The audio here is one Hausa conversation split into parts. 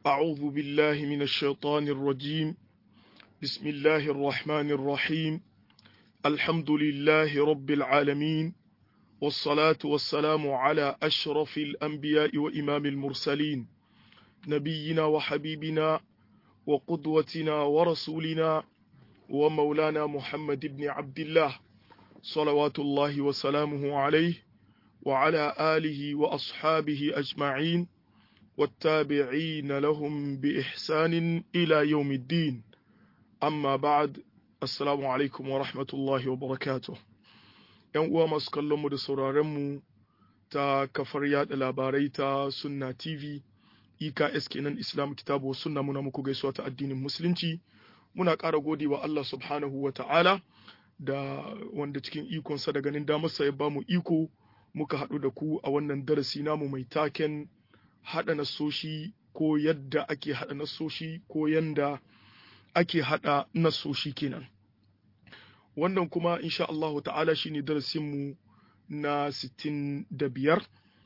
أعوذ بالله من الشيطان الرجيم بسم الله الرحمن الرحيم الحمد لله رب العالمين والصلاة والسلام على أشرف الأنبياء وإمام المرسلين نبينا وحبيبنا وقدوتنا ورسولنا ومولانا محمد بن عبد الله صلوات الله وسلامه عليه وعلى آله وأصحابه أجمعين والتابعين لهم بإحسان إلى يوم الدين أما بعد السلام عليكم ورحمة الله وبركاته ‘Yan uwa masu kallonmu da sauraronmu ta kafar yada labarai ta Sunna TV, EKS kenan Islam kitabu sunna muna muku gaisuwa ta addinin Musulunci, muna ƙara gode wa Allah subhanahu wa ta'ala da wanda cikin ikonsa da ganin damarsa ya bamu iko muka haɗu da ku a wannan darasi namu mai taken haɗa nasoshi ko yadda ake haɗa nasoshi ko yanda ake haɗa nasoshi kenan wannan kuma insha Allah ta'ala shine darasinmu na 65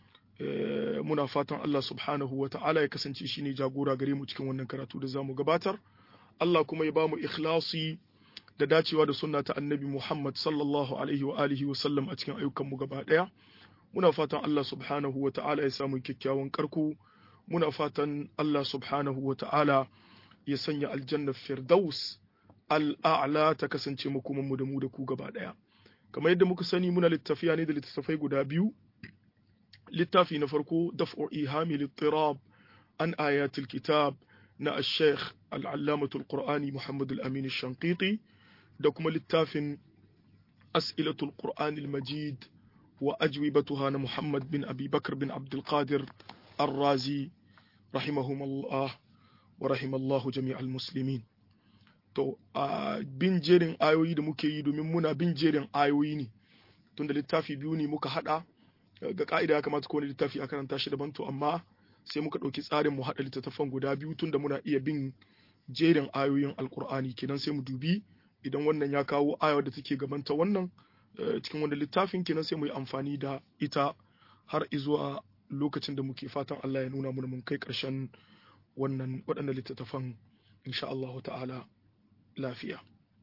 muna fatan Allah subhanahu wa ta'ala ya kasance shine jagora gare mu cikin wannan karatu da zamu gabatar Allah kuma ya bamu ikhlasi da dacewa da sunna ta annabi Muhammad sallallahu alaihi wa alihi wa sallam a cikin ayyukanmu gaba ɗaya muna fatan Allah subhanahu wa ta'ala ya samu kyakkyawan karko muna fatan Allah subhanahu wa ta'ala ya sanya aljannar firdaus al'a'la ta kasance makoman mu da mu da ku gaba ɗaya kamar yadda muka sani muna littafiya ne da littattafai guda biyu littafi na farko daf'u ihami littirab an ayatul kitab na al-sheikh al-allamatul qur'ani muhammad al-amin shanqiti da kuma littafin as'ilatul qur'ani al-majid وأجوبتها أنا محمد بن أبي بكر بن عبد القادر الرازي رحمهم الله ورحم الله جميع المسلمين to a bin jerin ayoyi da muke yi domin muna bin jerin ayoyi ne tunda littafi biyu ne muka hada ga ka'ida ya kamata kowane littafi a karanta shi daban to amma sai muka ɗauki tsarin mu haɗa littattafan guda biyu tunda muna iya bin jerin ayoyin alkur'ani kenan sai mu dubi idan wannan ya kawo ayar da take gabanta wannan cikin wanda littafin kenan sai mu yi amfani da ita har izuwa lokacin da muke fatan Allah ya nuna mana mun kai ƙarshen wannan waɗannan littattafan insha Allah ta'ala lafiya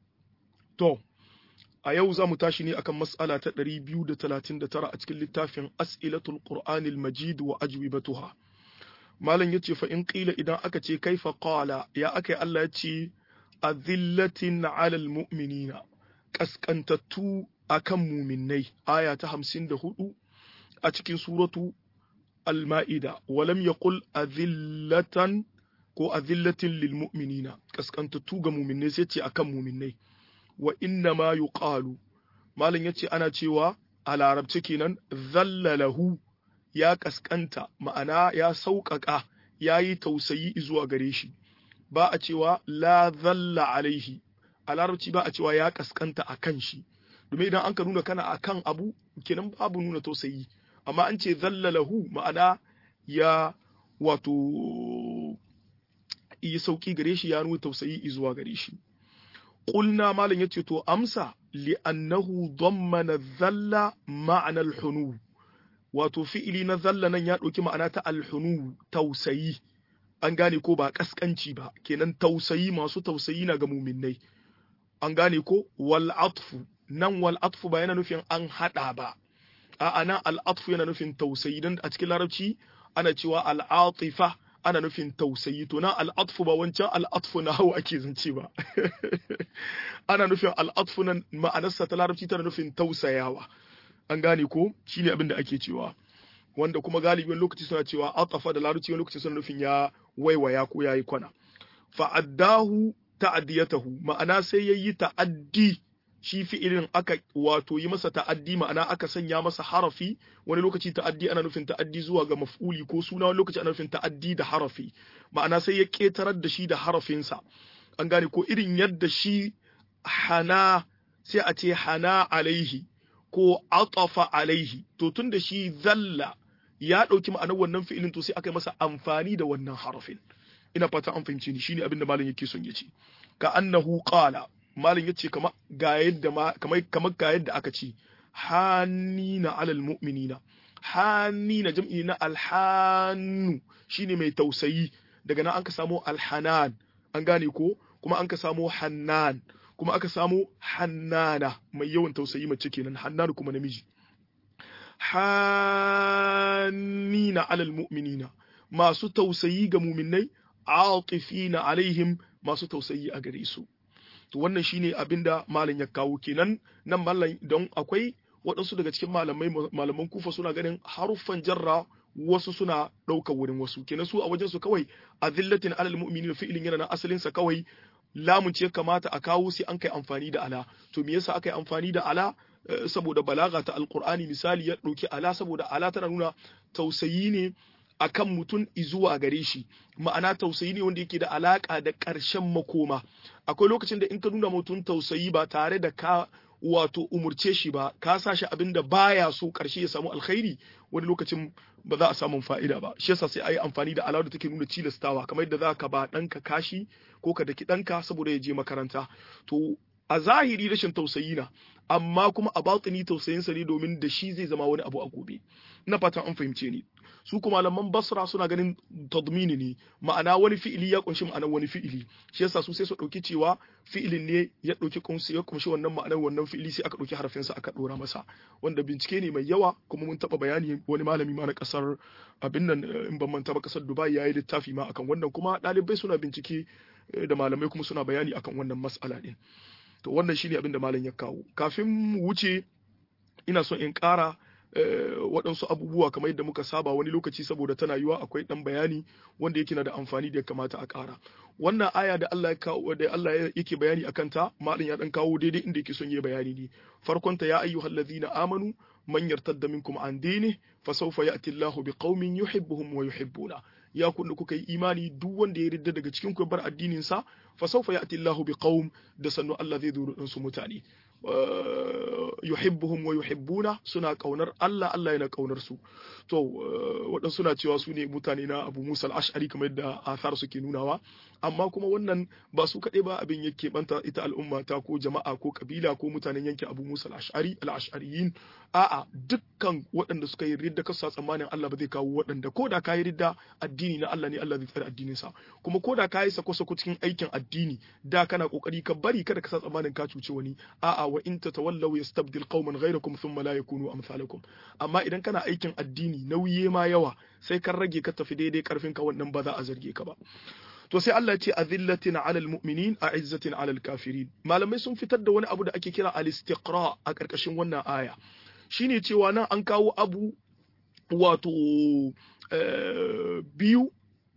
to a yau za mu tashi ne akan mas'ala ta 239 a cikin littafin as'ilatul qur'anil majid wa ajwibatuha malam yace fa in qila idan aka ce kaifa qala ya akai Allah ya ce azillatin 'alal mu'minina kaskantattu akan muminai aya ta hamsin da hudu a cikin suratu al-ma'ida walam yaqul azillatan ko azillatin lil mu'minina kaskantattu ga muminai sai ce akan muminai wa inna ma yuqalu malam yace ana cewa a larabci kenan zallalahu ya kaskanta ma'ana ya sauƙaƙa ya yi tausayi zuwa gare shi ba a cewa la zalla alaihi a larabci ba a cewa ya kaskanta a kan shi domin idan an ka nuna kana akan abu kenan babu nuna tausayi amma an ce zallalahu ma'ana ya wato yi sauki gare shi ya nuna tausayi zuwa gare shi qulna malam yace to amsa li annahu dammana dhalla ma'ana al-hunu wato fi'ili na zalla nan ya ɗauki ma'ana ta al-hunu tausayi an gane ko ba kaskanci ba kenan tausayi masu tausayi na ga muminnai an gane ko wal atfu nan wal atfu ba yana nufin an hada ba a'a nan al atfu yana nufin tausayi dan a cikin larabci ana cewa al atifa ana nufin tausayi to nan al atfu ba wancan al atfu na hawa ake zance ba ana nufin al atfu nan ma'anarsa ta larabci tana nufin tausayawa an gane ko shine abin da ake cewa wanda kuma galibi wani lokaci suna cewa atafa da larabci wani lokaci suna nufin ya waiwaya ko yayi kwana fa'addahu ta'adiyatahu ma'ana sai yayi ta'addi shi fi'ilin aka wato yi masa ta'addi ma'ana aka sanya masa harafi wani lokaci ta'addi ana nufin ta'addi zuwa ga maf'uli ko suna wani lokaci ana nufin ta'addi da harafi ma'ana sai ya ketarar da shi da harafinsa an gane ko irin yadda shi hana sai a ce hana alaihi ko atafa alaihi to tun da shi zalla ya ɗauki ma'anar wannan fi'ilin to sai aka yi masa amfani da wannan harafin ina fata an fahimce ni shine abin da malam yake son ya ce ka annahu qala malam yace kamar ga yadda ma kamar kamar ga yadda aka ce hanina alal mu'minina hanina jam'i na alhannu shine mai tausayi daga nan an ka samo alhanan an gane ko kuma an ka samo hannan kuma aka samo hannana mai yawan tausayi mace kenan hannanu kuma namiji hannina alal mu'minina masu tausayi ga muminai atifina alaihim masu tausayi a gare su to wannan shine abinda malam ya kawo kenan nan malam don akwai waɗansu daga cikin malamai malaman kufa suna ganin haruffan jarra wasu suna ɗaukar wurin wasu kenan su a wajen su kawai azillatin alal mu'minina fi'ilin yana na asalin sa kawai lamun ce kamata a kawo sai an kai amfani da ala to me yasa aka yi amfani da ala saboda balaga ta alqur'ani misali ya ɗauki ala saboda ala tana nuna tausayi ne akan mutum izuwa gare shi ma'ana tausayi ne wanda yake da alaka da ƙarshen makoma akwai lokacin da in ka nuna mutum tausayi ba tare da ka wato umurce shi ba ka sa shi abin da baya so ƙarshe ya samu alkhairi wani lokacin ba za a samu fa'ida ba shi yasa sai a yi amfani da alawar da take nuna cilastawa kamar yadda za ka ba ɗanka kashi ko ka daki ɗanka saboda ya je makaranta to a zahiri rashin tausayi na amma kuma a batini tausayinsa ne domin da shi zai zama wani abu a gobe ina fatan an fahimce ni su kuma malaman basra suna ganin tadmini ne ma'ana wani fi'ili ya kunshi ma'anar wani fi'ili shi yasa su sai su dauki cewa fi'ilin ne ya dauki kunshi ya kunshi wannan ma'anar wannan fi'ili sai aka dauki harafin sa aka dora masa wanda bincike ne mai yawa kuma mun taba bayani wani malami ma na kasar abin nan in ban manta ba kasar Dubai yayi littafi ma akan wannan kuma dalibai suna bincike da malamai kuma suna bayani akan wannan mas'ala din to wannan shine abin da malam ya kawo kafin mu wuce ina son in ƙara waɗansu abubuwa kamar yadda muka saba wani lokaci saboda tana yiwa akwai ɗan bayani wanda yake na da amfani da ya kamata a ƙara wannan aya da Allah ya kawo da Allah yake bayani akan ta malam ya dan kawo daidai inda yake son yi bayani ne farkon ta ya ayyuhal ladina amanu man yartadda minkum an dini fa sawfa ya'ti Allahu biqaumin yuhibbuhum wa yuhibbuna ya kun da kuka yi imani duk wanda ya ridda daga cikin ku bar addinin sa fa sawfa ya'ti Allahu biqaum da sannu Allah zai zo su mutane yuhibbuhum wa yuhibbuna suna kaunar Allah Allah yana kaunar su to waɗansu suna cewa su ne mutane na Abu Musa al-Ash'ari kamar yadda athar suke nunawa amma kuma wannan ba su kaɗai ba abin yake banta ita al'umma ta ko jama'a ko kabila ko mutanen yankin Abu Musa al-Ash'ari al-Ash'ariyin a'a dukkan waɗanda suka yi ridda kasa tsammanin Allah ba zai kawo waɗanda ko da ka yi ridda addini na Allah ne Allah zai tsare addinin sa kuma ko da ka yi sako-sako cikin aikin addini da kana kokari ka bari kada ka sa tsammanin ka cuce wani a'a wa in tatawallaw yastabdil qauman ghayrakum thumma la yakunu amsalakum amma idan kana aikin addini nauyi ma yawa sai kan rage ka tafi daidai karfin ka wannan ba za a zarge ka ba to sai Allah ya ce azillatin alal mu'minin a'izzatin alal kafirin malamai sun fitar da wani abu da ake kira al-istiqra a karkashin wannan aya shine cewa nan an kawo abu wato biyu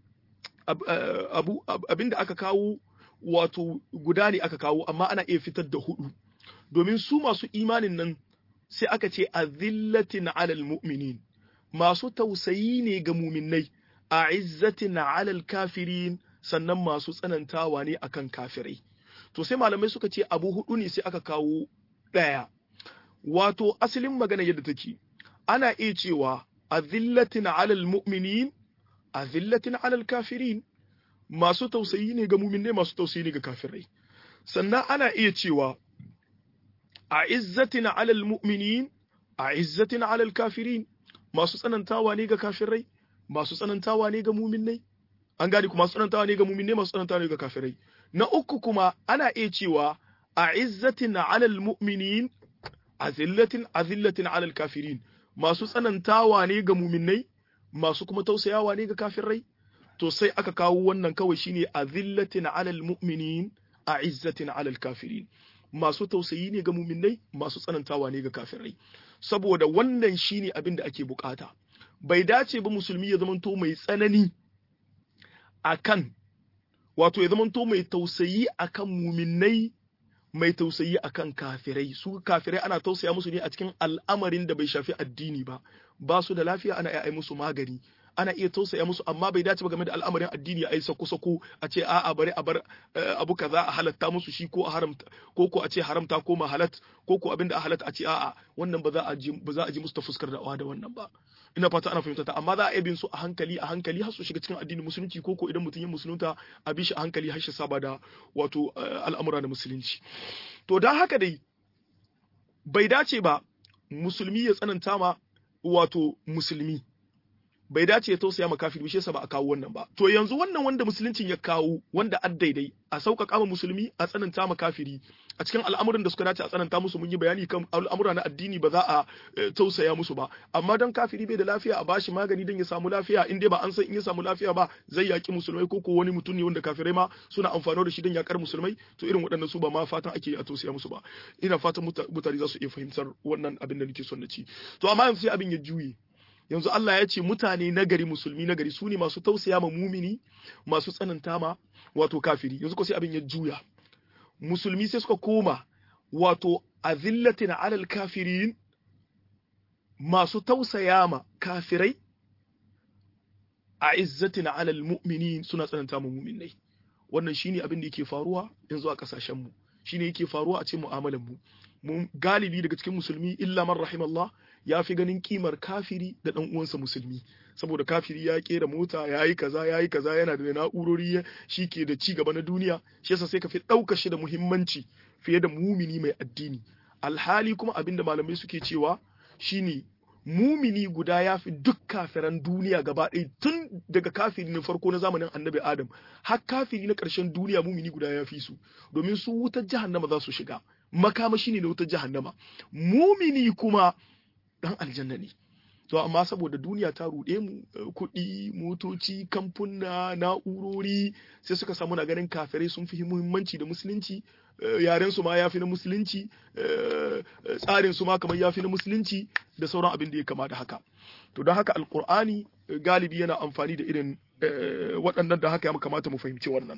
abu abinda aka kawo wato guda ne aka kawo amma ana iya fitar da hudu domin su masu imanin nan sai aka ce azillatin alal mu'minin masu tausayi ne ga muminai a izzatin alal kafirin sannan masu tsanantawa ne akan kafirai to sai malamai suka ce abu hudu ne sai aka kawo ɗaya wato asalin magana yadda take ana iya cewa azillatin alal mu'minin azillatin alal kafirin masu tausayi ne ga muminai masu tausayi ne ga kafirai sannan ana iya cewa a izzatin alal mu'minin a izzatin alal kafirin masu tsanantawa ne ga kafirai masu tsanantawa ne ga muminai an gane kuma masu tsanantawa ne ga muminai masu tsanantawa ne ga kafirai na uku kuma ana iya cewa a izzatin alal mu'minin azillatin azillatin alal kafirin masu tsanantawa ne ga muminai masu kuma tausayawa ne ga kafirai to sai aka kawo wannan kawai shine azillatin alal mu'minin a izzatin alal kafirin masu tausayi ne ga muminai masu tsanantawa ne ga kafirai saboda wannan shine abin da ake bukata bai dace ba musulmi ya zamanto mai tsanani akan wato ya zamanto mai tausayi akan muminai mai tausayi akan kafirai su kafirai ana tausaya musu ne a cikin al'amarin da bai shafi addini ba ba su da lafiya ana iya musu magani ana iya tausaya musu amma bai dace ba game da al'amarin addini a yi sako-sako a ce a'a bari a bar abu kaza a halatta musu shi ko a haramta ko ko a ce haramta ko ma halat ko ko abinda a halatta a ce a'a wannan ba za a ji ba za a ji musu ta fuskar da'awa da wannan ba ina fata ana fahimta ta amma za a bin su a hankali a hankali har su shiga cikin addinin musulunci ko ko idan mutum ya musulunta a bi shi a hankali har shi saba da wato al'amura na musulunci to dan haka dai bai dace ba musulmi ya tsananta ma wato musulmi bai dace ya tausaya ma kafiri shi yasa ba a kawo wannan ba to yanzu wannan wanda musuluncin ya kawo wanda addaidai a sauƙaƙa ma musulmi a tsananta ma kafiri a cikin al'amuran da suka dace a tsananta musu mun yi bayani kan al'amura na addini ba za a tausaya musu ba amma dan kafiri bai da lafiya a bashi magani dan ya samu lafiya in dai ba an san in ya samu lafiya ba zai yaki musulmai ko ko wani mutum ne wanda kafirai ma suna amfani da shi dan yakar musulmai to irin waɗannan su ba ma fatan ake a tausaya musu ba ina fatan mutane za su iya fahimtar wannan abin da nake son na ci to amma yanzu sai abin ya juye yanzu Allah ya ce mutane nagari musulmi nagari su ne masu tausaya ma mumini masu tsananta ma wato kafiri yanzu ko sai abin ya juya musulmi sai suka koma wato azillatin alal kafirin masu tausaya ma kafirai a izzatin alal mu'minin suna tsananta ma muminai wannan shine abin da yake faruwa yanzu a kasashen mu shine yake faruwa a cikin mu'amalan mu mun galibi daga cikin musulmi illa man rahimallah ya fi ganin kimar kafiri da dan uwansa musulmi saboda kafiri ya kera mota ya yi kaza ya yi kaza yana da na'urori shi ke da ci gaba na duniya shi yasa sai ka fi ɗaukar shi da muhimmanci fiye da mumini mai addini alhali kuma abin da malamai suke cewa shine mumini guda ya fi duk kafiran duniya gaba ɗaya tun daga kafiri na farko na zamanin annabi adam har kafiri na ƙarshen duniya mumini guda ya fi su domin su wutar jahannama za su shiga makamashi ne na wutar jahannama mumini kuma dan aljanna ne to amma saboda duniya ta ruɗe mu kuɗi motoci kamfuna na'urori sai suka samu na ganin kafirai sun fi muhimmanci da musulunci yaren su ma yafi na musulunci tsarin su ma kamar yafi na musulunci da sauran abin da ya kama da haka to don haka alkur'ani galibi yana amfani da irin waɗannan da haka ya kamata mu fahimci wannan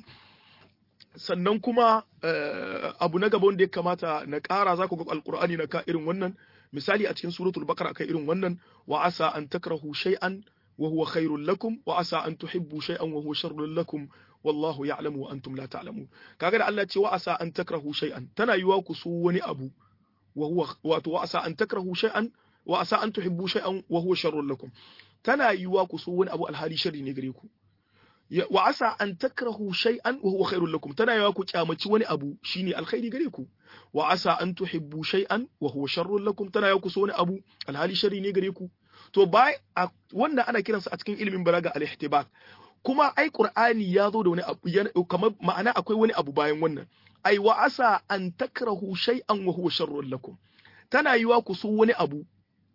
sannan kuma abu na gaba wanda ya kamata na ƙara za ku ga alkur'ani na ka irin wannan misali a cikin suratul baqara kai irin wannan wa asa an takrahu shay'an wa huwa khairul lakum wa asa an tuhibbu shay'an wa huwa sharrul lakum wallahu ya'lamu wa antum la ta'lamun kaga da Allah ce wa asa an takrahu shay'an tana yiwa ku so wani abu wa huwa wato wa asa an takrahu shay'an wa asa an tuhibbu shay'an wa huwa sharrul lakum tana yiwa ku so wani abu alhali sharri ne gare ku wa asa an takrahu shay'an wa huwa khairul lakum tana yawa ku kyamaci wani abu shine alkhairi gare ku wa asa an tuhibbu shay'an wa huwa sharrul lakum tana yawa ku so wani abu alhali sharri ne gare ku to bai wannan ana kiransa a cikin ilimin balaga al-ihtibak kuma ai qur'ani ya zo da wani abu kamar ma'ana akwai wani abu bayan wannan ai wa asa an takrahu shay'an wa huwa sharrul lakum tana yiwa ku so wani abu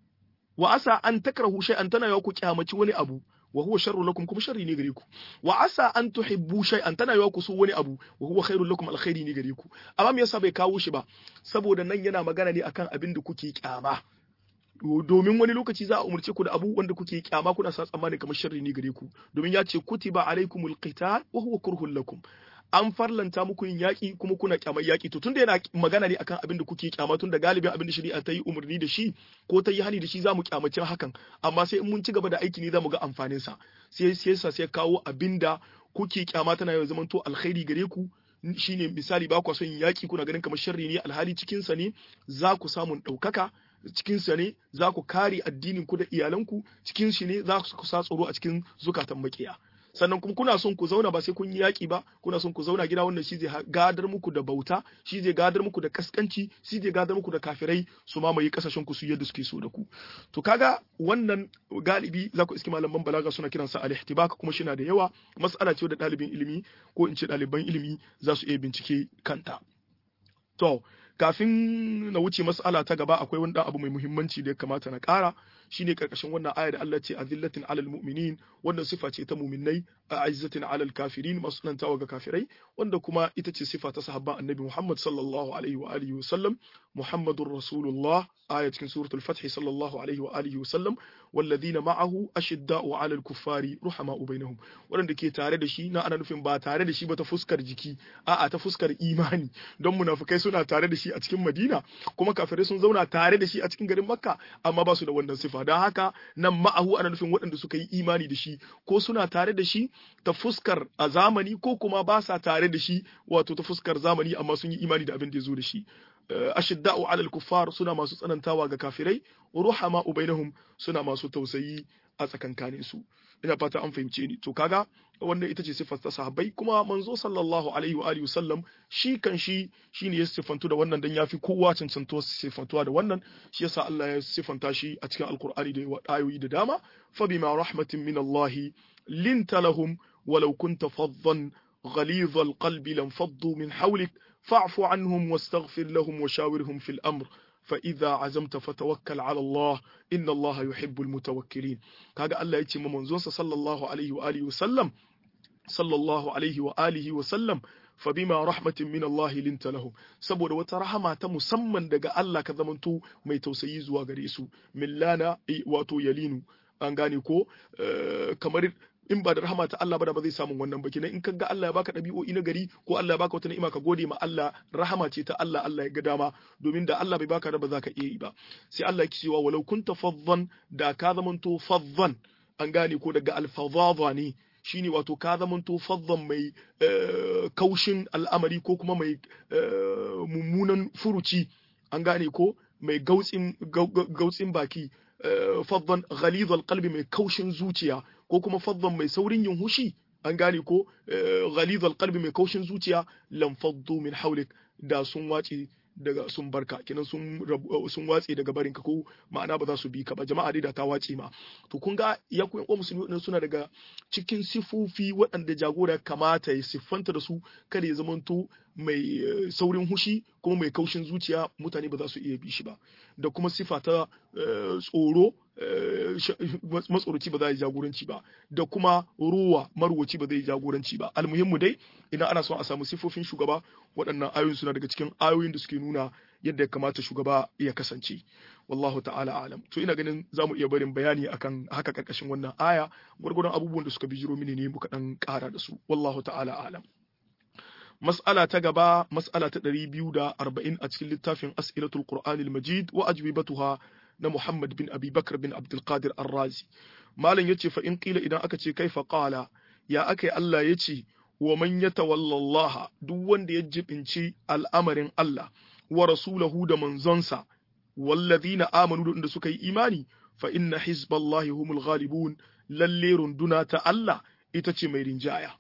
wa asa an takrahu shay'an tana yawa ku kyamaci wani abu wa huwa sharru lakum kuma sharri ne gare ku wa asa an tuhibbu shay'an tana yawa ku so wani abu wa huwa khairul lakum alkhairi ne gare ku amma me yasa bai kawo shi ba saboda nan yana magana ne akan abin da kuke kyama domin wani lokaci za a umarce ku da abu wanda kuke kyama kuna sa tsammani kamar sharri ne gare ku domin ya ce kutiba alaikumul qital wa huwa kurhul lakum an farlanta muku yin yaƙi kuma kuna kyamar yaƙi to tunda yana magana ne akan abin da kuke kyama tunda galibin abin da shari'a ta yi umarni da shi ko ta yi hani da shi za mu kyamaci hakan amma sai in mun ci gaba da aiki ne za mu ga amfanin sa sai sai sa sai kawo abin da kuke kyama tana yau zaman to alkhairi gare ku shine misali ba ku son yin yaƙi kuna ganin kamar sharri ne alhali cikin sa ne za ku samun ɗaukaka cikin sa ne za ku kare addinin ku da iyalanku cikin shi ne za ku sa tsoro a cikin zukatan makiya sannan kuma kuna son ku zauna ba sai kun yi yaƙi ba kuna son ku zauna gida wannan shi zai gadar muku da bauta shi zai gadar muku da kaskanci shi zai gadar muku da kafirai su mamaye kasashen ku su yadda suke so da ku to kaga wannan galibi za ku iski malaman balaga suna kiransa al-ihtibak kuma shi na da yawa mas'ala ce da ɗalibin ilimi ko in ce ɗaliban ilimi za su iya bincike kanta to kafin na wuce mas'ala ta gaba akwai wani abu mai muhimmanci da ya kamata na ƙara shine karkashin wannan aya da Allah ce azillatin alal mu'minin wannan sifa ce ta mu'minnai a izzatin alal kafirin masu nantawa ga kafirai wanda kuma ita ce sifa ta sahabban annabi Muhammad sallallahu alaihi wa alihi wa sallam Muhammadur Rasulullah aya cikin suratul Fath sallallahu alaihi wa alihi wa sallam walladhina ma'ahu ashidda'u alal kuffari ruhama'u bainahum wanda ke tare da shi na ana nufin ba tare da shi ba ta fuskar jiki a'a ta fuskar imani don munafikai suna tare da shi a cikin Madina kuma kafirai sun zauna tare da shi a cikin garin Makka amma ba su da wannan sifa don haka nan ma'ahu ana nufin waɗanda suka yi imani da shi ko suna tare da shi ta fuskar a zamani ko kuma ba sa tare da shi wato ta fuskar zamani amma sun yi imani da abin da ya zo da shi ashidda'u alal kuffar suna masu tsanantawa ga kafirai ruhama bainahum suna masu tausayi a tsakankanin su ina fata an fahimce ni to kaga wannan ita ce siffar ta sahabbai kuma manzo sallallahu alaihi wa alihi wasallam shi kan shi shine ya siffantu da wannan dan yafi kowa cancanto siffantuwa da wannan shi yasa Allah ya siffanta shi a cikin alkur'ani da ayoyi da dama fa bima rahmatin min Allah linta lahum walau kunta faddan غليظ القلب لانفضوا من حولك فاعف عنهم واستغفر لهم وشاورهم في الأمر فإذا عزمت فتوكل على الله إن الله يحب المتوكلين كاغا الله يتي منزون صلى الله عليه وآله وسلم صلى الله عليه وآله وسلم فبما رحمة من الله لنت لهم saboda wata rahama ta musamman daga Allah ka zamanto mai tausayi zuwa gare su millana wato yalinu an gane ko kamar in ba da rahama ta Allah ba da ba zai samu wannan ba kenan in ka ga Allah ya baka ɗabi'o'i na gari ko Allah ya baka wata ni'ima ka gode ma Allah rahama ce ta Allah Allah ya ga dama domin da Allah bai baka da ba za ka iya yi ba sai Allah ya cewa walau kunta faddan da ka zamanto faddan an gane ko daga alfadhadha ne shine wato ka zamanto faddan mai kaushin al'amari ko kuma mai mummunan furuci an gane ko mai gautsin baki faddan ghalizal qalbi mai kaushin zuciya ko kuma faddan mai saurin yin hushi an gane ko ghalizal qalbi mai kaushin zuciya lam faddu min hawlik da sun wace daga sun barka kenan sun sun watse daga barinka ko ma'ana ba za su bi ka ba jama'a dai da ta wace ma to kun ga ya ku yan musulmi suna daga cikin sifofi waɗanda jagora kamata ya siffanta da su kada ya zamanto mai saurin hushi kuma mai kaushin zuciya mutane ba za su iya bi shi ba da kuma sifa ta tsoro matsoroci ba za yi jagoranci ba da kuma ruwa marwaci ba zai jagoranci ba almuhimmu dai idan ana son a samu sifofin shugaba waɗannan ayoyin suna daga cikin ayoyin da suke nuna yadda ya kamata shugaba ya kasance wallahu ta'ala alam to ina ganin za mu iya barin bayani akan haka karkashin wannan aya gwargwadon abubuwan da suka bijiro mini ne muka dan ƙara da su wallahu ta'ala alam mas'ala ta gaba mas'ala ta 240 a cikin littafin as'ilatul qur'anil majid wa ajwibatuha na Muhammad bin Abi Bakr bin Abdul Qadir Ar-Razi malam yace fa in qila idan aka ce kaifa qala ya akai Allah yace wa man yatawalla Allah duk wanda ya jibinci al'amarin Allah wa rasulahu da manzonsa wallazina amanu da suka yi imani fa inna hizballahi humul ghalibun lalle runduna ta Allah ita ce mai rinjaya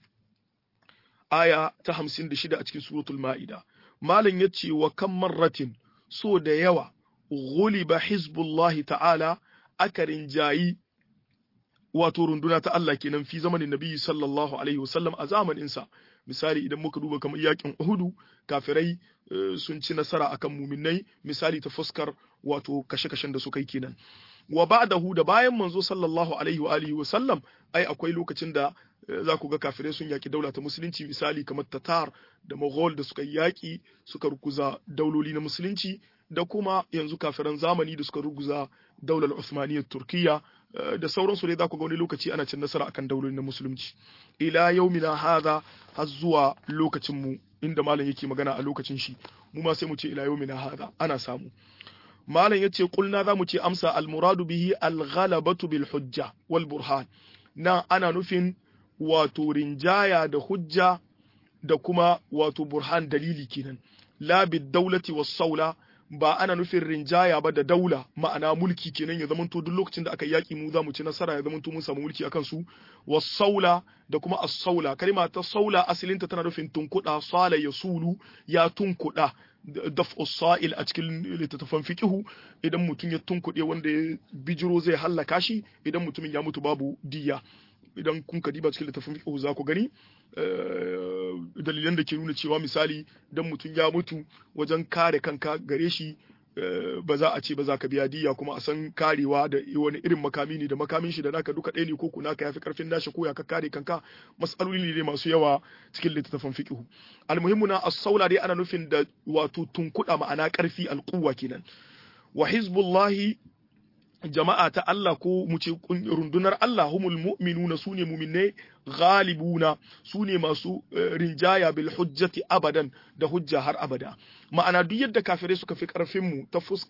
aya ta 56 a cikin suratul ma'ida malam yace wa kam marratin so da yawa ghuliba hizbullahi ta'ala aka rinjayi wato runduna ta Allah kenan fi zamanin Nabi sallallahu alaihi wasallam a zamanin sa misali idan muka duba kamar yakin Uhudu kafirai sun ci nasara akan muminai misali ta fuskar wato kashe-kashen da suka yi kenan wa ba'dahu da bayan manzo sallallahu alaihi wa alihi wa sallam ai akwai lokacin da za ku ga kafirai sun yaki daula ta musulunci misali kamar Tatar da Mughal da suka yaki suka rukuza dauloli na musulunci da kuma yanzu kafiran zamani da suka ruguza daular Uthmaniyyar Turkiyya da sauransu dai za ku ga wani lokaci ana cin nasara akan dauloli na musulunci ila yaumina hadha har zuwa lokacin mu inda malam yake magana a lokacin shi mu ma sai mu ce ila yaumina hadha ana samu malam yace kulna za mu ce amsa al muradu bihi al ghalabatu bil hujja wal burhan na ana nufin wato rinjaya da hujja da kuma wato burhan dalili kenan la bid dawlati was saula ba ana nufin rinjaya ba da daula ma'ana mulki kenan ya zamanto duk lokacin da aka yaki mu za mu ci nasara ya zamanto mun samu mulki akan su was-saula da kuma as-saula kalma ta saula asalinta tana nufin tunkuda sala yasulu ya tunkuda daf'u sa'il a cikin littattafan fiqihu idan mutum ya tunkuɗe wanda ya bijiro zai hallaka shi idan mutumin ya mutu babu diya idan kun ka diba cikin littafin fiqh za ku gani dalilan da ke nuna cewa misali dan mutum ya mutu wajen kare kanka gare shi ba za a ce ba za ka biya diya kuma a san karewa da wani irin makami ne da makamin shi da naka duka ɗaya ne ko kuna ka yafi karfin nashi ko ya ka kare kanka mas'aloli ne masu yawa cikin littattafan fiqh almuhimmu na as-saula dai ana nufin da wato tunkuda ma'ana karfi alquwa kenan wa hizbullahi jama'a ta Allah ko mu ce rundunar Allah humul mu'minuna sune mu'minai ghalibuna sune masu rinjaya bil hujjati abadan da hujja har abada ma'ana duk yadda kafirai suka fi karfin mu ta fuskar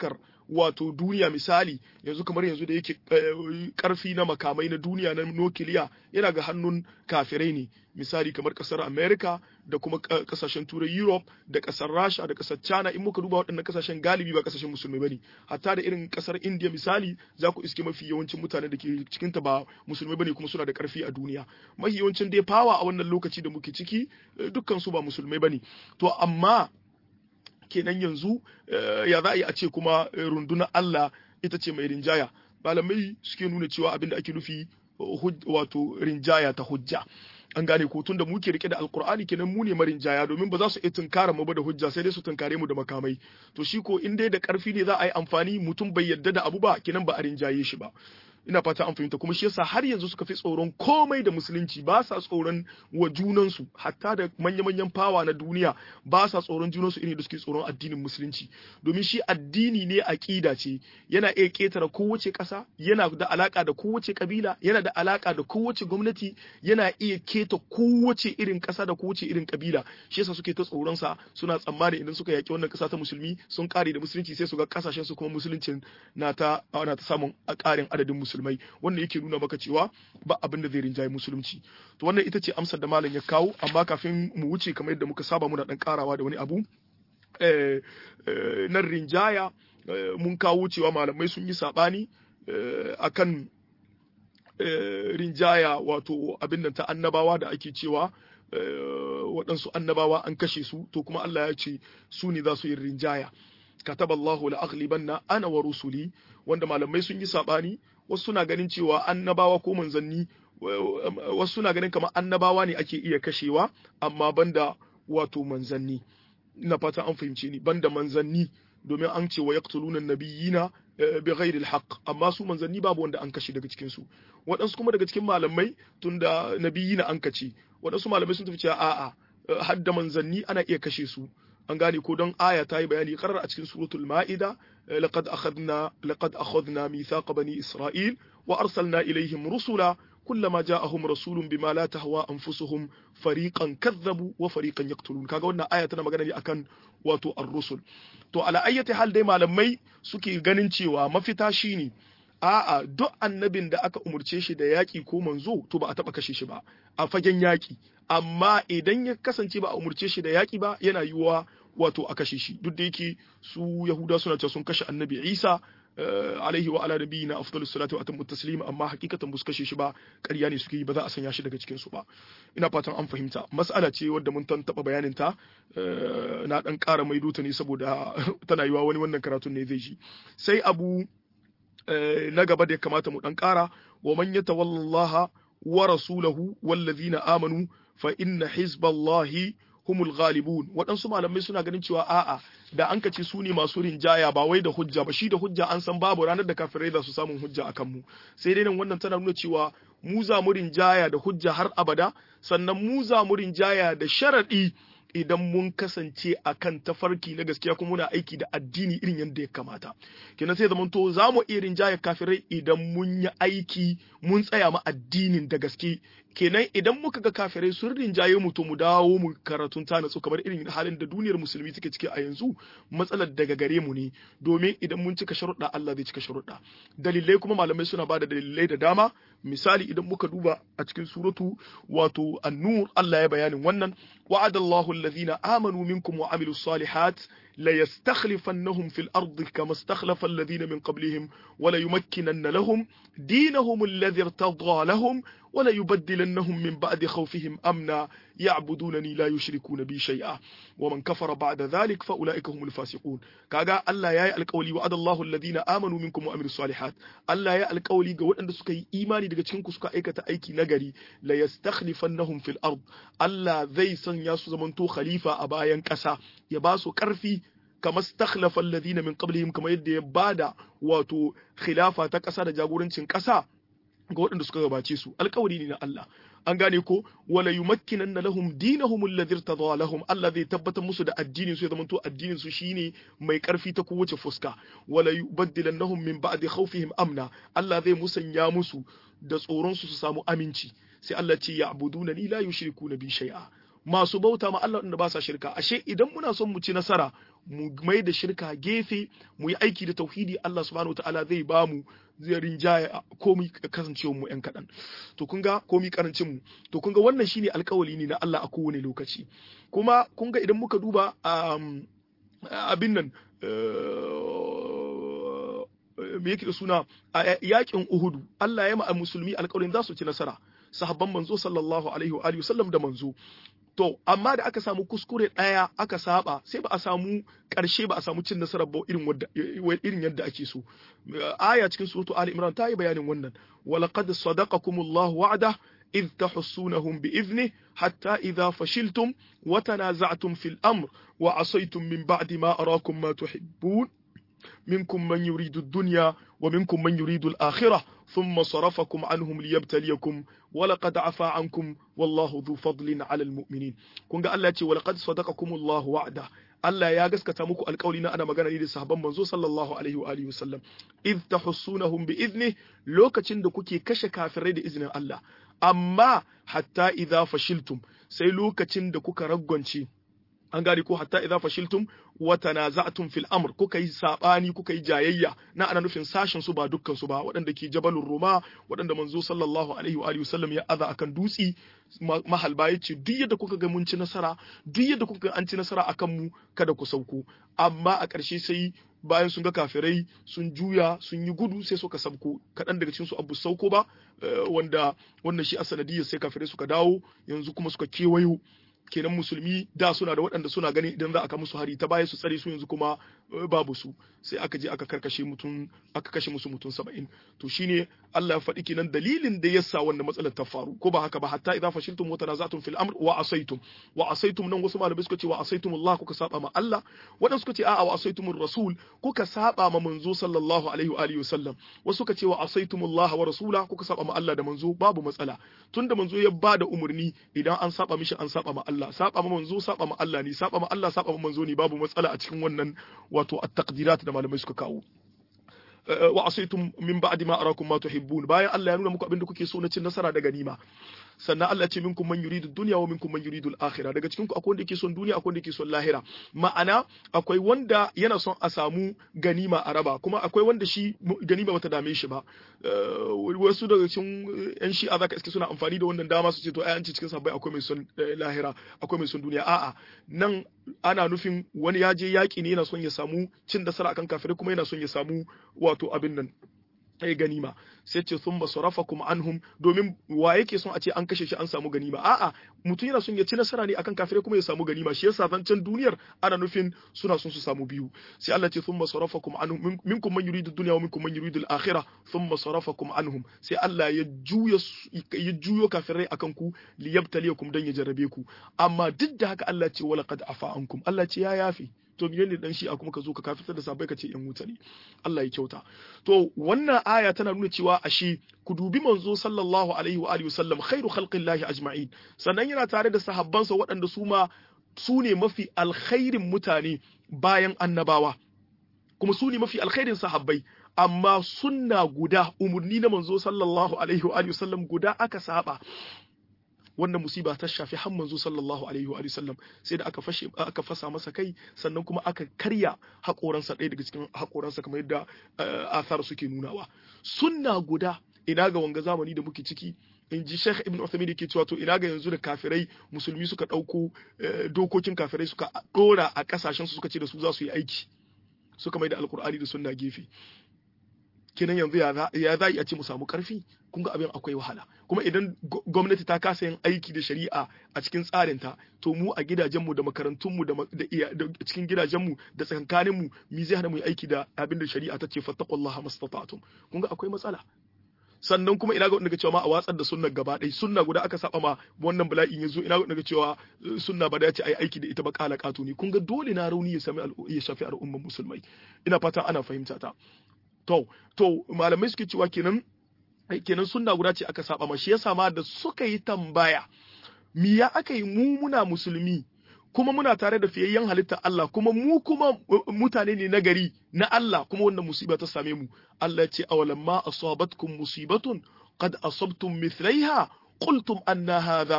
wato duniya misali yanzu kamar yanzu da yake karfi na makamai na duniya na nukiliya yana ga hannun kafirai ne misali kamar kasar america da kuma kasashen turai europe da kasar rasha da kasar china in muka duba waɗannan kasashen galibi ba kasashen musulmai bane hatta da irin kasar india misali za ku iske mafi yawancin mutanen da ke cikinta ba musulmai bane kuma suna da karfi a duniya mafi yawancin dai fawa a wannan lokaci da muke ciki dukkan su ba musulmai bane to amma kenan yanzu ya za a yi a ce kuma rundunar Allah ita ce mai rinjaya malamai suke nuna cewa abin da ake nufi wato rinjaya ta hujja an gane ko tun da muke rike da alkur'ani kenan mu ne marinjaya domin ba za su iya tunkara mu ba da hujja sai dai su tunkare mu da makamai to shi ko in dai da karfi ne za a yi amfani mutum bai yadda da abu ba kenan ba a rinjaye shi ba ina fata an fahimta kuma shi yasa har yanzu suka fi tsoron komai da musulunci ba sa tsoron wa junansu hatta da manya-manyan fawa na duniya ba sa tsoron junansu irin da suke tsoron addinin musulunci domin shi addini ne aqida ce yana iya ketara kowace ƙasa yana da alaka da kowace kabila yana da alaka da kowace gwamnati yana iya keta kowace irin ƙasa da kowace irin kabila shi yasa suke ta tsoron sa suna tsammani idan suka yaki wannan ƙasa ta musulmi sun kare da musulunci sai su ga kasashen su kuma musuluncin na ta na ta samun ƙarin adadin musulmi musulmai wannan yake nuna maka cewa ba abin da zai rinjaye musulunci to wannan ita ce amsar da malam ya kawo amma kafin mu wuce kamar yadda muka saba muna dan karawa da wani abu nan rinjaya mun kawo cewa malamai sun yi sabani akan rinjaya wato abin nan ta annabawa da ake cewa waɗansu annabawa an kashe su to kuma Allah ya ce su ne za su yi rinjaya kataballahu la aghlibanna ana wa rusuli wanda malamai sun yi sabani wasu suna ganin cewa annabawa ko manzanni wasu suna ganin kamar annabawa ne ake iya kashewa amma banda wato manzanni ina fata an fahimce ni banda manzanni domin an ce wa yaqtuluna nabiyina bi ghairi alhaq amma su manzanni babu wanda an kashe daga cikin su waɗansu kuma daga cikin malamai tunda nabiyina an kace waɗansu malamai sun tafi cewa a'a hadda manzanni ana iya kashe su an gane ko don aya ta yi bayani karar a cikin suratul ma'ida laqad akhadna laqad akhadna mithaqa bani isra'il wa arsalna ilaihim rusula kullama ja'ahum rasulun bima la tahwa anfusuhum fariqan kadzabu wa fariqan yaqtulun kaga wannan aya tana magana ne akan wato ar-rusul to ala ayyati hal dai malamai suke ganin cewa mafita shine a'a duk annabin da aka umurce shi da yaƙi ko manzo to ba a taɓa kashe shi ba a fagen yaƙi amma idan ya kasance ba a umurce shi da yaƙi ba yana yiwuwa wato a kashe shi duk da yake su yahuda suna cewa sun kashe annabi isa alaihi wa ala nabiyina afdalus salatu wa atammu taslim amma hakikatan bus kashe shi ba ƙarya ne suke yi ba za a sanya shi daga cikin su ba ina fatan an fahimta mas'ala ce wadda mun tan taba bayanin ta na dan ƙara maido ta ne saboda tana yiwa wani wannan karatun ne zai ji sai abu na gaba da ya kamata mu dan ƙara wa man yatawallaha wa rasulahu wallazina amanu fa inna hizballahi humul ghalibun waɗansu malamai suna ganin cewa a'a da an kace su ne masu rinjaya ba wai da hujja ba shi da hujja an san babu ranar da kafirai za su samun hujja akan mu sai dai nan wannan tana nuna cewa mu za mu rinjaya da hujja har abada sannan mu za mu rinjaya da sharadi idan mun kasance a kan tafarki na gaskiya kuma muna aiki da addini irin yadda ya kamata kenan sai zamanto za mu iya rinjaya kafirai idan mun yi aiki mun tsaya ma addinin da gaske kenan idan muka ga kafirai sun rinjaye mu to mu dawo mu karatun ta natsu kamar irin halin da duniyar musulmi take ciki a yanzu matsalar daga gare mu ne domin idan mun cika sharuɗa Allah zai cika sharuɗa dalilai kuma malamai suna bada dalilai da dama misali idan muka duba a cikin suratu wato an-nur Allah ya bayanin wannan wa'adallahu alladhina amanu minkum wa amilus salihat la yastakhlifannahum fil ardi kama istakhlafa alladhina min qablihim wa la yumakkinanna lahum dinahum alladhi irtadha lahum ولا يبدلنهم من بعد خوفهم أمنا يعبدونني لا يشركون بي شيئا ومن كفر بعد ذلك فأولئك هم الفاسقون كاغا الله يا القولي وعد الله الذين آمنوا منكم وعملوا الصالحات الله يا القولي ga waɗanda suka yi imani daga cikin ku suka aikata aiki nagari la yastakhlifannahum fil ard Allah zai sanya su zamanto khalifa a bayan ƙasa ya ba su ƙarfi kama stakhlafa alladhina min qablihim kama yadda ya bada wato khilafa ta ƙasa da jagorancin ƙasa ga waɗanda suka gabace su alkawari ne na Allah an gane ko wala yumakkinanna lahum dinahum alladhi irtada lahum Allah zai tabbatar musu da addinin su ya zamanto addinin su shine mai karfi ta kowace fuska wala yubaddilannahum min ba'di khawfihim amna Allah zai musanya musu da tsoron su su samu aminci sai Allah ce ya'buduna ni la yushrikuna bi shay'a masu bauta ma Allah da ba sa shirka ashe idan muna son mu ci nasara mu mai da shirka gefe mu yi aiki da tauhidi Allah subhanahu wataala zai ba mu zai rinjaya komi kasancewar mu yan kaɗan to kun ga komi karancin mu to kun ga wannan shine alkawali ne na Allah a kowane lokaci kuma kun ga idan muka duba abin nan me yake da suna a yakin Uhudu Allah ya ma musulmi alƙawarin za su ci nasara sahabban manzo sallallahu alaihi wa alihi wasallam da manzo to amma da aka samu kuskure ɗaya aka saba sai ba a samu ƙarshe ba a samu cin nasarar ba irin wadda irin yadda ake so aya cikin suratu ali imran ta yi bayanin wannan walaqad sadaqakumullahu wa'ada إذ تحسونهم بإذنه حتى إذا فشلتم وتنازعتم في الأمر وعصيتم من بعد ما أراكم ما تحبون منكم من يريد الدنيا ومنكم من يريد الآخرة ثم صرفكم عنهم ليبتليكم ولقد عفا عنكم والله ذو فضل على المؤمنين كونغا الله يتي ولقد صدقكم الله وعده Allah ya gaskata muku alƙawli na ana magana ne da sahabban manzo sallallahu alaihi wa alihi wasallam id tahussunahum bi idni lokacin da kuke kashe kafirai da izinin Allah amma hatta idza fashiltum sai lokacin da kuka raggonce an gane ko hatta idza fashiltum wa tanaza'tum fil amr kuka yi sabani kuka yi jayayya na ana nufin sashin su ba dukkan su ba waɗanda ke jabalur ruma waɗanda manzo sallallahu alaihi wa alihi wasallam ya aza akan dutsi mahalba yace duk yadda kuka ga mun ci nasara duk yadda kuka ga an ci nasara akan mu kada ku sauko amma a ƙarshe sai bayan sun ga kafirai sun juya sun yi gudu sai suka sabko kaɗan daga cikin su abu sauko ba wanda wannan shi a sanadiyar sai kafirai suka dawo yanzu kuma suka kewayo kenan musulmi da suna da waɗanda suna gani idan za a musu hari ta baya su tsare su yanzu kuma babu su sai aka je aka karkashe mutum aka kashe musu mutum saba'in to shine Allah ya faɗi kenan dalilin da yasa wannan matsalar ta faru ko ba haka ba hatta idza fashiltum wa tanazatum fil amr wa asaitum wa asaitum nan wasu malamai suka ce wa asaitum Allah kuka saba ma Allah waɗansu suka ce a'a wa asaitumur rasul kuka saba ma manzo sallallahu alaihi wa alihi wasallam wasu suka ce wa asaitum Allah wa rasula kuka saba ma Allah da manzo babu matsala tunda manzo ya bada umurni idan an saba mishi an saba ma Allah saba ma manzo saba ma Allah ne saba ma Allah saba ma manzo ne babu matsala a cikin wannan wato at-taqdirat da malamai suka kawo wa asaitum min ba'di ma arakum ma tuhibbun bayan Allah ya nuna muku abin da kuke so na cin nasara da ganima sannan Allah ce minkum man yuridu dunya wa minkum man yuridu al-akhirah daga cikin ku akwai wanda yake son duniya akwai wanda yake son lahira ma'ana akwai wanda yana son a samu ganima a raba kuma akwai wanda shi ganima bata dame shi ba wasu daga cikin yan shi'a zaka iske suna amfani da wannan dama su ce to ai an ce cikin sabbai akwai mai son lahira akwai mai son duniya a'a nan ana nufin wani ya je yaki ne yana son ya samu cin nasara akan kafirai kuma yana son ya samu wato abin nan ai ganima sai ce sun basarafakum anhum domin wa yake son a ce an kashe shi an samu ganima a'a mutum yana son ya ci nasara ne akan kafirai kuma ya samu ganima shi yasa zancen duniyar ana nufin suna son su samu biyu sai Allah ce sun basarafakum anhum minkum man yuridu dunya wa minkum man yuridu al-akhirah thumma sarafakum anhum sai Allah ya juya ya juyo kafirai akan ku liyabtaliyakum dan ya jarrabe ku amma duk da haka Allah ce wala qad afa ankum Allah ce ya yafi to me ne dan shi'a kuma ka zo ka kafirtar da sabai ka ce yan wuta ne Allah ya kyauta to wannan aya tana nuna cewa ashe ku dubi manzo sallallahu alaihi wa alihi wasallam khairu khalqillahi ajma'in sannan yana tare da sahabbansa waɗanda su ma su ne mafi alkhairin mutane bayan annabawa kuma su ne mafi alkhairin sahabbai amma sunna guda umurni na manzo sallallahu alaihi wa alihi wasallam guda aka saba wannan musiba ta shafi har manzo sallallahu alaihi wa sallam sai da aka fashe aka fasa masa kai sannan kuma aka karya hakoransa ɗaya daga cikin hakoransa kamar yadda athar suke nunawa sunna guda ina ga wanga zamani da muke ciki in ji Sheikh Ibn Uthaymeen yake cewa to ina ga yanzu da kafirai musulmi suka ɗauko dokokin kafirai suka ɗora a ƙasashen su suka ce da su za su yi aiki suka mai da alkur'ani da sunna gefe kenan yanzu ya za a ce mu samu karfi kun ga abin akwai wahala kuma idan gwamnati ta kasa yin aiki da shari'a a cikin tsarinta to mu a gidajenmu da makarantunmu da cikin gidajenmu da tsakankaninmu mi zai hana mu yi aiki da abin da shari'a ta ce fattaqullaha mastata'tum kun ga akwai matsala sannan kuma ina ga wanda cewa ma a watsar da sunnar gaba ɗaya sunna guda aka saba ma wannan bala'in yazo ina ga wanda cewa sunna ba da ya ce ai aiki da ita ba kala kato ne kun ga dole na rauni ya sami ya shafi al'umman musulmai ina fatan ana fahimta ta to to malamai suke cewa kenan kenan sunna guda ce aka saba ma shi yasa ma da suka yi tambaya me ya aka yi mu muna musulmi kuma muna tare da fiyayyen halitta Allah kuma mu kuma mutane ne nagari na Allah kuma wannan musiba ta same mu Allah ce awalan ma asabatkum musibatun qad asabtum mithlaiha qultum anna hadha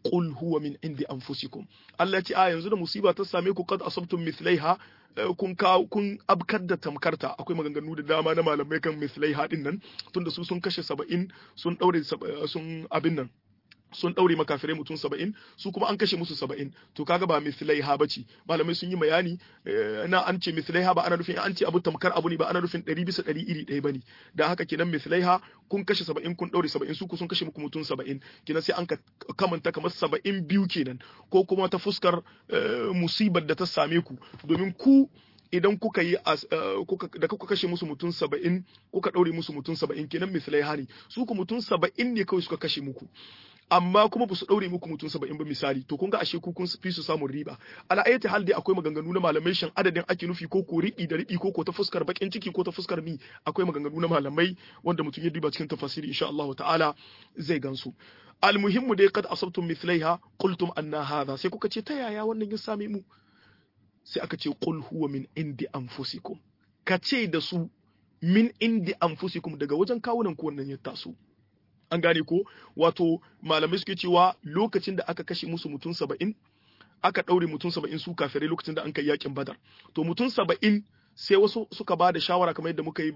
qul huwa min indi anfusikum Allah ce a yanzu da musiba ta same ku qad asabtum mithlaiha kun ka kun abkar da tamkarta akwai maganganu da dama na malamai kan mithlaiha din nan tunda su sun kashe 70 sun daure sun abin nan sun ɗaure makafirai mutum saba'in su kuma an kashe musu saba'in to kaga ba mislaiha ba ce malamai sun yi bayani na an ce mislaiha ba ana nufin an ce abu tamkar abu ne ba ana nufin ɗari bisa ɗari iri ɗaya ba ne da haka kenan mislaiha kun kashe saba'in kun ɗaure saba'in su ku sun kashe muku mutum saba'in kenan sai an ka kamanta kamar saba'in biyu kenan ko kuma ta fuskar musibar da ta same ku domin ku idan kuka yi da kuka kashe musu mutum saba'in kuka ɗaure musu mutum saba'in kenan misalai hani su ku mutum saba'in ne kawai suka kashe muku amma kuma ba su ɗaure muku mutum saba'in ba misali to kun ga ashe ku kun fi su samun riba ala ayati hal dai akwai maganganu na malamai shan adadin ake nufi ko ko riɓi da riɓi ko ko ta fuskar bakin ciki ko ta fuskar mi akwai maganganu na malamai wanda mutum ya duba cikin tafasiri insha Allah ta'ala zai gansu almuhimmu dai kad asabtum mithlaiha qultum anna hadha sai kuka ce ta yaya wannan ya same mu sai aka ce qul huwa min indi anfusikum ka ce da su min indi anfusikum daga wajen kawunan ku wannan ya taso an gane ko wato malamai suke cewa lokacin da aka kashe musu mutum saba'in aka ɗaure mutum saba'in su kafirai lokacin da an kai yakin badar to mutum saba'in sai wasu suka ba da shawara kamar yadda muka yi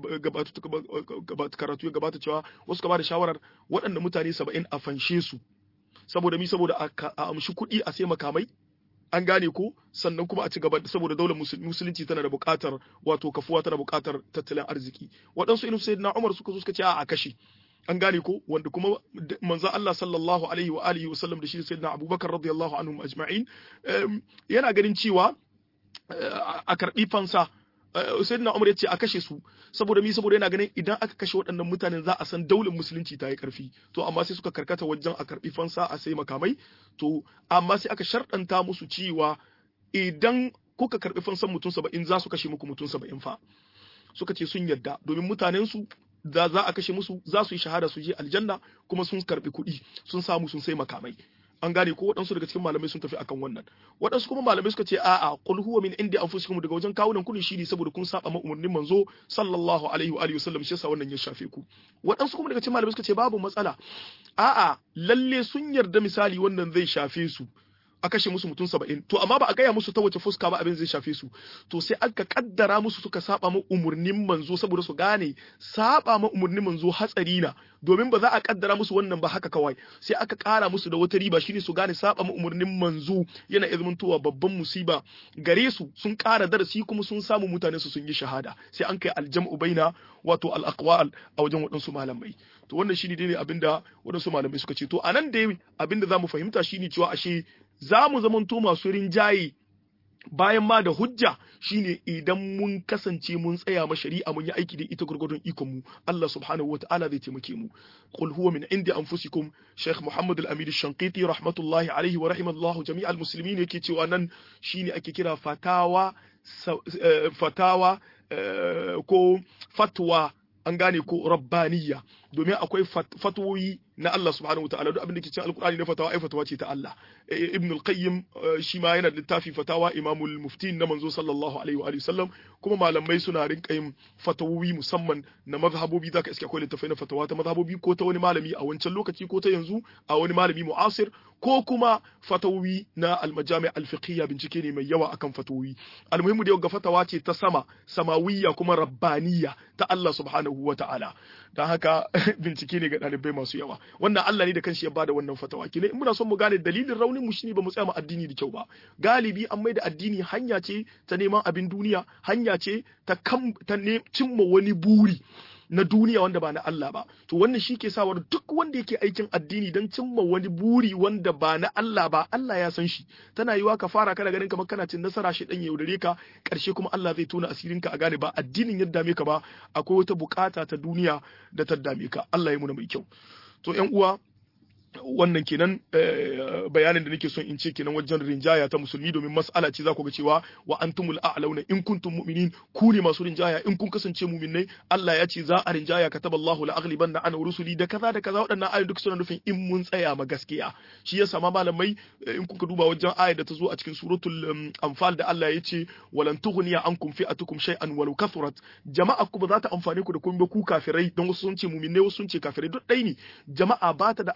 karatu ya gabata cewa wasu suka ba da shawarar waɗanda mutane saba'in a fanshe su saboda mi saboda a amshi kuɗi a sai makamai an gane ko sannan kuma a ci gaba saboda daular musulunci tana da buƙatar wato kafuwa tana buƙatar tattalin arziki waɗansu irin sayyidina Umar suka zo suka ce a kashe an gane ko wanda kuma manzo Allah sallallahu alaihi wa alihi wa sallam da shi sayyidina Abubakar radiyallahu anhum ajma'in yana ganin cewa a karbi fansa sayyidina Umar ya ce a kashe su saboda mi saboda yana ganin idan aka kashe waɗannan mutanen za a san daular musulunci ta yi karfi to amma sai suka karkata wajen a karbi fansa a sai makamai to amma sai aka sharɗanta musu cewa idan kuka karbi fansan mutum saba'in za su kashe muku mutum saba'in fa suka ce sun yarda domin mutanen su da za a kashe musu za su yi shahada su je aljanna kuma sun karbi kuɗi sun samu sun sai makamai an gane ko waɗansu daga cikin malamai sun tafi akan wannan waɗansu kuma malamai suka ce a'a qul huwa min indi anfusikum daga wajen kawunan ku ne shi ne saboda kun saba ma umarnin manzo sallallahu alaihi wa alihi wasallam shi yasa wannan ya shafe ku waɗansu kuma daga cikin malamai suka ce babu matsala a'a lalle sun yarda misali wannan zai shafe su a kashe musu mutum saba'in to amma ba a gaya musu ta wace fuska ba abin zai shafe su to sai aka kaddara musu suka saba ma umurnin manzo saboda su gane saba ma umurnin manzo hatsari na domin ba za a kaddara musu wannan ba haka kawai sai aka kara musu da wata riba shine su gane saba ma umurnin manzo yana izmantowa babban musiba gare su sun kara darasi kuma sun samu mutane su sun yi shahada sai an kai aljam'u baina wato al-aqwal a wajen waɗansu malamai to wannan shine dai abinda waɗansu malamai suka ce to anan dai abinda zamu fahimta shine cewa ashe za mu zamanto masu rinjaye bayan ma da hujja shine idan mun kasance mun tsaya ma shari'a mun yi aiki da ita gurgurdun ikon mu Allah subhanahu wataala zai taimake mu qul huwa min indi anfusikum Sheikh Muhammad Al-Amin Shanqiti rahmatullahi alaihi wa rahimallahu jami'al muslimin yake cewa nan shine ake kira fatawa fatawa ko fatwa an gane ko rabbaniya domin akwai fatwoyi na Allah subhanahu wataala duk abin da ke cikin alkur'ani na fatawa ai fatawa ce ta Allah ibn al-qayyim shi ma yana da littafi fatawa imamul muftin na manzo sallallahu alaihi wa sallam kuma malamai suna rinka yin fatawoyi musamman na mazhabobi zaka iske akwai littafai na fatawa ta mazhabobi ko ta wani malami a wancan lokaci ko ta yanzu a wani malami mu'asir ko kuma fatawoyi na al-majami' al-fiqhiyya bincike ne mai yawa akan fatawoyi almuhimmu da ga fatawa ce ta sama samawiyya kuma rabbaniyya ta Allah subhanahu wa ta'ala dan haka bincike ne ga ɗalibai masu yawa wannan Allah ne da kanshi ya bada wannan fatawa kine in muna son mu gane dalilin raunin mu shine ba mu tsaya mu addini da kyau ba galibi an mai da addini hanya ce ta neman abin duniya hanya ce ta kam ta cimma wani buri na duniya wanda ba na Allah ba to wannan shi ke sawar duk wanda yake aikin addini don cimma wani buri wanda ba na Allah ba Allah ya san shi tana yiwa ka fara kana ganin kamar kana cin nasara shi dan yaudare ka karshe kuma Allah zai tona asirinka a gane ba addinin ya dame ka ba akwai wata bukata ta duniya da ta dame ka Allah ya muna mai kyau to ƴan uwa wannan kenan bayanin da nake son in ce kenan wajen rinjaya ta musulmi domin mas'ala ce za ku ga cewa wa antumul a'launa in kuntum mu'minin ku ne masu rinjaya in kun kasance mu'minai Allah ya ce za a rinjaya kataballahu la aghlibanna ana rusuli da kaza da kaza waɗannan ayoyi duk suna nufin in mun tsaya ma gaskiya shi yasa ma malamai in kuka duba wajen ayar da ta zo a cikin suratul anfal da Allah ya ce walan tughniya ankum fi'atukum shay'an walau kathurat jama'a ku ba za ta amfane ku da kun ba ku kafirai don wasu sun ce mu'minai wasu sun ce kafirai duk ɗai ne jama'a ba ta da amfani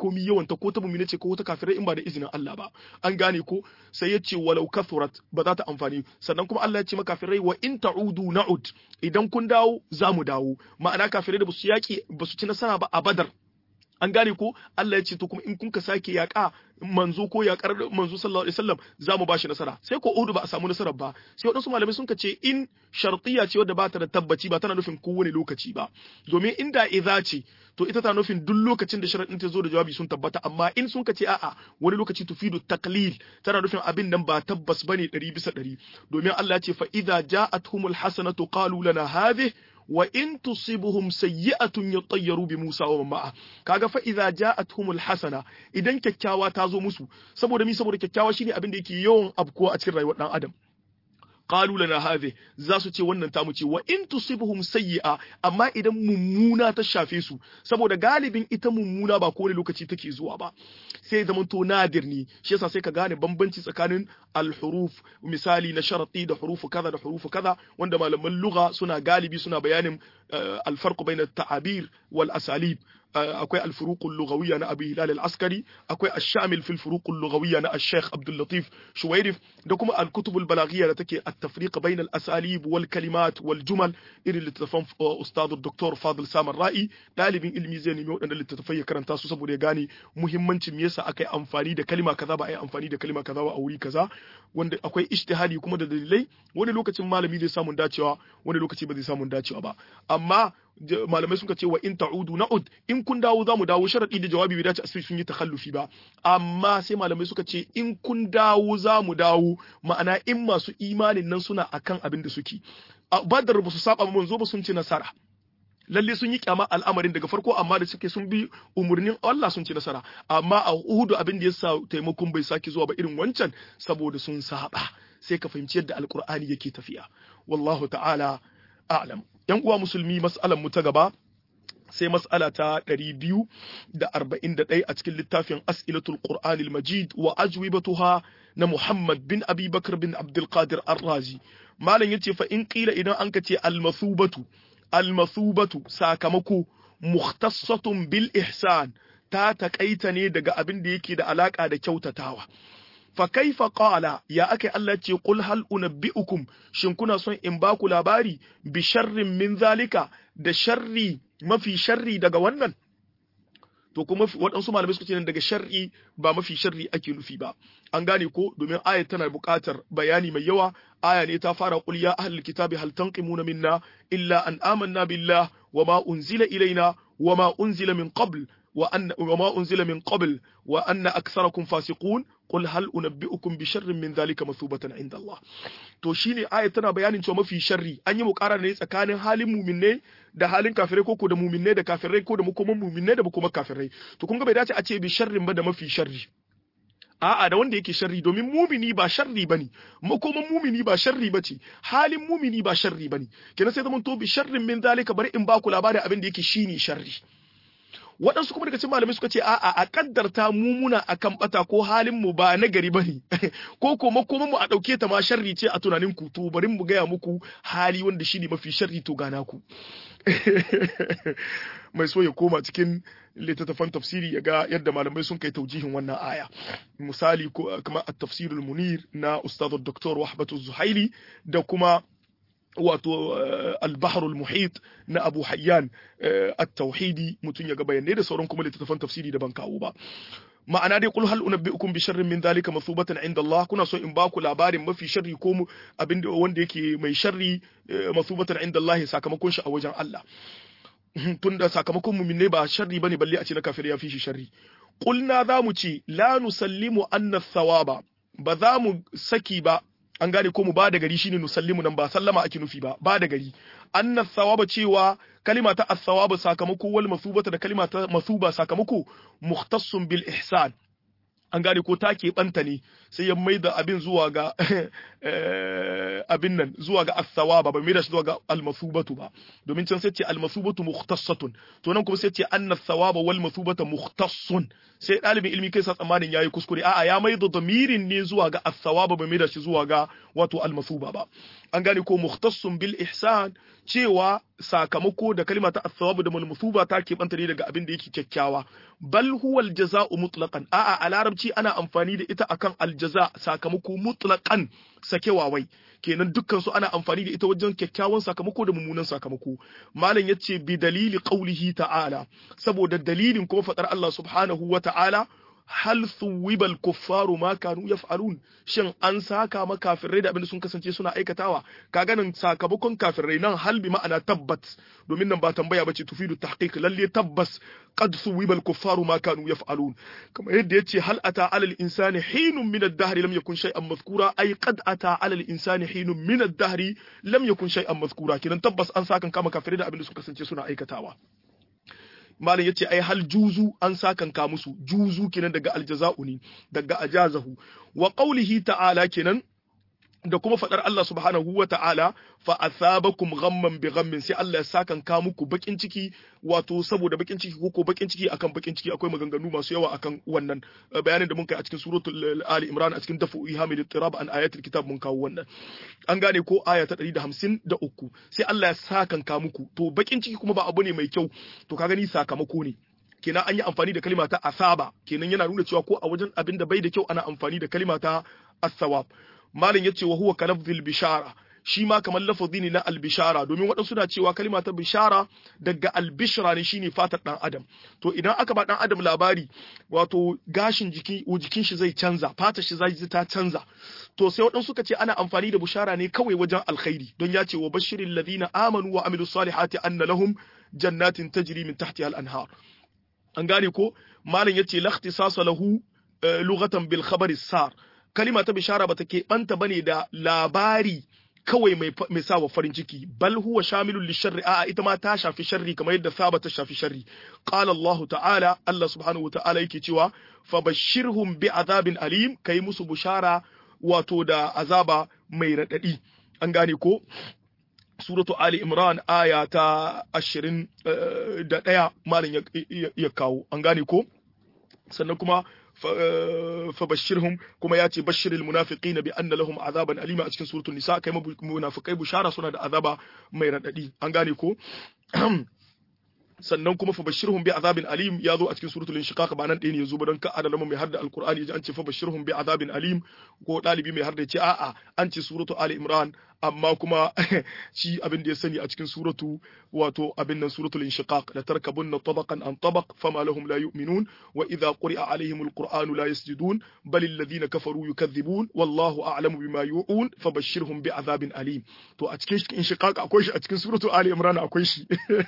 komi yawan ta ko ta mu'mina ce ko ta kafirai in ba da izinin Allah ba an gane ko sai ya ce walau kathurat ba za ta amfani sannan kuma Allah ya ce maka kafirai wa in ta'udu na'ud idan kun dawo za mu dawo ma'ana kafirai da basu yaki basu ci nasara ba a badar an gane ko Allah ya ce to kuma in kun ka sake yaƙa manzo ko yaƙar manzo sallallahu alaihi wasallam za mu bashi nasara sai ko Uhud ba a samu nasarar ba sai wadansu malamai sun ka ce in shartiya ce wadda ba ta da tabbaci ba tana nufin kowane lokaci ba domin inda idza ce to ita tana nufin duk lokacin da sharadin ta zo da jawabi sun tabbata amma in sun ka ce a'a wani lokaci tufidu taqlil tana nufin abin nan ba tabbas bane 100 bisa 100 domin Allah ya ce fa idza ja'atuhumul hasanatu qalu lana hadhihi wa in tusibuhum sayyi'atun yatayyaru bi Musa wa ma'a kaga fa idza ja'atuhumul hasana idan kyakkyawa ta zo musu saboda mi saboda kyakkyawa shine abin da yake yawan abkuwa a cikin rayuwar dan adam qalu lana hadhi za su ce wannan tamu ce wa in tusibuhum sayyi'a amma idan mummuna ta shafe su saboda galibin ita mummuna ba kowane lokaci take zuwa ba sai zaman to nadir ne shi yasa sai ka gane bambanci tsakanin al-huruf misali na sharati da hurufu kaza da hurufu kaza wanda malaman lugha suna galibi suna bayanin al-farq bayna at-ta'abir wal asalib akwai al-furuq al-lughawiyya na Abi Hilal al-Askari akwai ash-shamil fi al-furuq al-lughawiyya na Sheikh Abdul Latif Shuwairif da kuma al-kutub al-balaghiyya da take at-tafriq bayna al-asalib wal kalimat wal jumal irin littattafan ustad Dr. Fadil Samar Ra'i dalibin ilmi zai nemi waɗannan littattafai ya karanta su saboda ya gane muhimmancin me yasa aka yi amfani da kalima kaza ba a yi amfani da kalima kaza ba a wuri kaza wanda akwai ijtihadi kuma da dalilai wani lokacin malami zai samun dacewa wani lokaci ba zai samun dacewa ba amma malamai suka ce wa in ta'udu na'ud in kun dawo za mu dawo sharadi da jawabi bai dace a sun yi takhallufi ba amma sai malamai suka ce in kun dawo za mu dawo ma'ana in masu imanin nan suna akan abin da suke badar ba su saba manzo ba sun ci nasara lalle sun yi kyama al'amarin daga farko amma da suke sun bi umurnin Allah sun ci nasara amma a Uhudu abin da yasa taimakon bai sake zuwa ba irin wancan saboda sun saba sai ka fahimci yadda alkur'ani yake tafiya wallahu ta'ala a'lam yan uwa musulmi mas'alan mu ta gaba sai mas'ala ta 241 a cikin littafin as'ilatul qur'anil majid wa ajwibatuha na Muhammad bin Abi Bakr bin Abdul Qadir Ar-Razi malam yace fa in qila idan an kace al-masubatu al-masubatu sakamako mukhtassatun bil ihsan ta takaita ne daga abin da yake da alaka da kyautatawa fa kaifa qala ya akai Allah ce qul hal unabbiukum shin kuna son in ba ku labari bi sharrin min zalika da sharri mafi sharri daga wannan to kuma waɗansu malamai suka ce daga sharri ba mafi sharri ake nufi ba an gane ko domin ayat tana buƙatar bayani mai yawa aya ne ta fara qul ya ahlul kitabi hal tanqimuna minna illa an amanna billah wama unzila ilaina wama unzila min qabl وأن وما أنزل من قبل وأن أكثركم فاسقون قل هل أنبئكم بشر من ذلك مثوبة عند الله to shine aya tana bayanin cewa mafi sharri an yi mukara ne tsakanin halin muminai da halin kafirai ko ko da muminai da kafirai ko da makoman muminai da makoman kafirai to kun ga bai dace a ce bi sharrin ba da mafi sharri a'a da wanda yake sharri domin mumini ba sharri bane makoman mumini ba sharri bace halin mumini ba sharri bane kenan sai zaman to bi sharrin min zalika bari in ba ku labarin abin da yake shine sharri waɗansu kuma daga cikin malamai suka ce a'a a kaddarta mu muna akan bata ko halin mu ba na gari bane ko ko makoman mu a dauke ta ma sharri ce a tunanin ku to bari mu gaya muku hali wanda shine mafi sharri to gana ku mai so ya koma cikin littattafan tafsiri ya ga yadda malamai sun kai taujihin wannan aya misali ko kamar at-tafsirul munir na ustad dr wahbatu zuhaili da kuma wato albaharul muhit na abu hayyan at-tauhidi mutum ya ga bayanai da sauran kuma littattafan tafsiri da ban kawo ba ma'ana dai kul hal unabbiukum bi sharrin min dhalika masubatan inda Allah kuna so in ba ku labarin mafi sharri ko abin wanda yake mai sharri masubatan inda Allah sakamakon shi a wajen Allah tunda sakamakon mu'minai ba sharri bane balle a ce na kafir ya fi shi sharri qulna za mu ce la nusallimu anna thawaba ba za mu saki ba an gane ko mu ba da gari shine nusallimu nan ba sallama ake nufi ba ba da gari anna thawaba cewa kalima ta as-sawabu sakamako wal masubata da kalima ta masuba sakamako mukhtassun bil ihsan an gane ko ta keɓanta ne sai ya maida abin zuwa ga abin nan zuwa ga as-sawaba ba maida shi zuwa ga al-masubatu ba domin can sai ce al-masubatu mukhtassatun to nan kuma sai ce anna thawaba wal masubata mukhtassun sai dalibin ilmi kai sa tsammanin yayi kuskure a'a ya maida damirin ne zuwa ga as-sawaba ba maida shi zuwa ga wato al-masuba ba an gane ko mukhtassun bil ihsan cewa sakamako da kalima ta as-sawabu da malmusuba ta keɓanta ne daga abin da yake kyakkyawa bal huwa al-jaza'u mutlaqan a'a a larabci ana amfani da ita akan al-jaza sakamako mutlaqan sakewa wai kenan dukkan su ana amfani da ita wajen kyakkyawan sakamako da mummunan sakamako malam yace bi dalili qaulihi ta'ala saboda dalilin kuma fadar Allah subhanahu wa ta'ala hal thuwibal kuffaru ma kanu yaf'alun shin an saka ma kafirai da abinda sun kasance suna aikatawa kaga nan sakamakon kafirai nan hal bi ma'ana tabbat domin nan ba tambaya bace tufidu tahqiq lalle tabbas qad thuwibal kuffaru ma kanu yaf'alun kamar yadda yace hal ata alal insani hinun min ad-dahr lam yakun shay'an mazkura ay qad ata alal insani hinun min ad-dahr lam yakun shay'an mazkura kidan tabbas an saka kama kafirai da abinda sun kasance suna aikatawa malam yace ai hal juzu an sakanka musu juzu kenan daga aljaza'u ne daga ajazahu wa qawlihi ta'ala kenan da kuma fadar Allah subhanahu wa ta'ala fa athabakum ghamman bi ghammin sai Allah ya sakanka muku bakin ciki wato saboda bakin ciki ko bakin ciki akan bakin ciki akwai maganganu masu yawa akan wannan bayanin da mun kai a cikin suratul ali imran a cikin dafu ihamil tirab an ayatul kitab mun kawo wannan an gane ko aya ta 153 sai Allah ya sakanka muku to bakin ciki kuma ba abu ne mai kyau to ka gani sakamako ne kenan an yi amfani da kalima ta asaba kenan yana nuna cewa ko a wajen abin da bai da kyau ana amfani da kalima ta as-sawab malam yace wa huwa kalafzil bishara shi ma kamar lafazi ne na albishara domin waɗansu na cewa kalima ta bishara daga albishra ne shine fatar dan adam to idan aka ba dan adam labari wato gashin jiki jikin shi zai canza fatar shi zai ta canza to sai waɗansu suka ce ana amfani da bishara ne kawai wajen alkhairi don ya ce wa bashiril ladina amanu wa amilus salihati anna lahum jannatin tajri min tahtiha al-anhar an gane ko malam yace la ikhtisasa lahu lughatan bil khabari sar kalima ta bishara bata keɓanta bane da labari kawai mai mai sawa farin ciki bal huwa shamilun lisharri a ita ma ta shafi sharri kamar yadda saba ta shafi sharri qala Allah ta'ala Allah subhanahu wa ta'ala yake cewa fabashshirhum bi azabin alim kai musu bushara wato da azaba mai radadi an gane ko suratu Ali Imran aya ta ashirin da ɗaya malam ya kawo an gane ko sannan kuma fabashirhum kuma ya ce bashiril munafiqina bi anna lahum azaban alima a cikin suratul nisa kai munafikai bushara suna da azaba mai radadi an gane ko sannan kuma fabashirhum bi azabin alim ya zo a cikin suratul inshiqaq ba nan ɗaya ne yazo ba don ka adalama mai harda alqur'ani yaji an ce fabashirhum bi azabin alim ko dalibi mai harda ce a'a an ce suratu ali imran amma kuma shi abin da ya sani a cikin suratu wato abin nan suratul inshiqaq la tarkabunna tabaqan an tabaq fama lahum la yu'minun wa idha quri'a alaihim alqur'anu la yasjudun bal alladhina kafaru yukadhibun wallahu a'lamu bima yu'un fabashshirhum bi azabin alim to a cikin inshiqaq akwai shi a cikin suratu ali imran akwai shi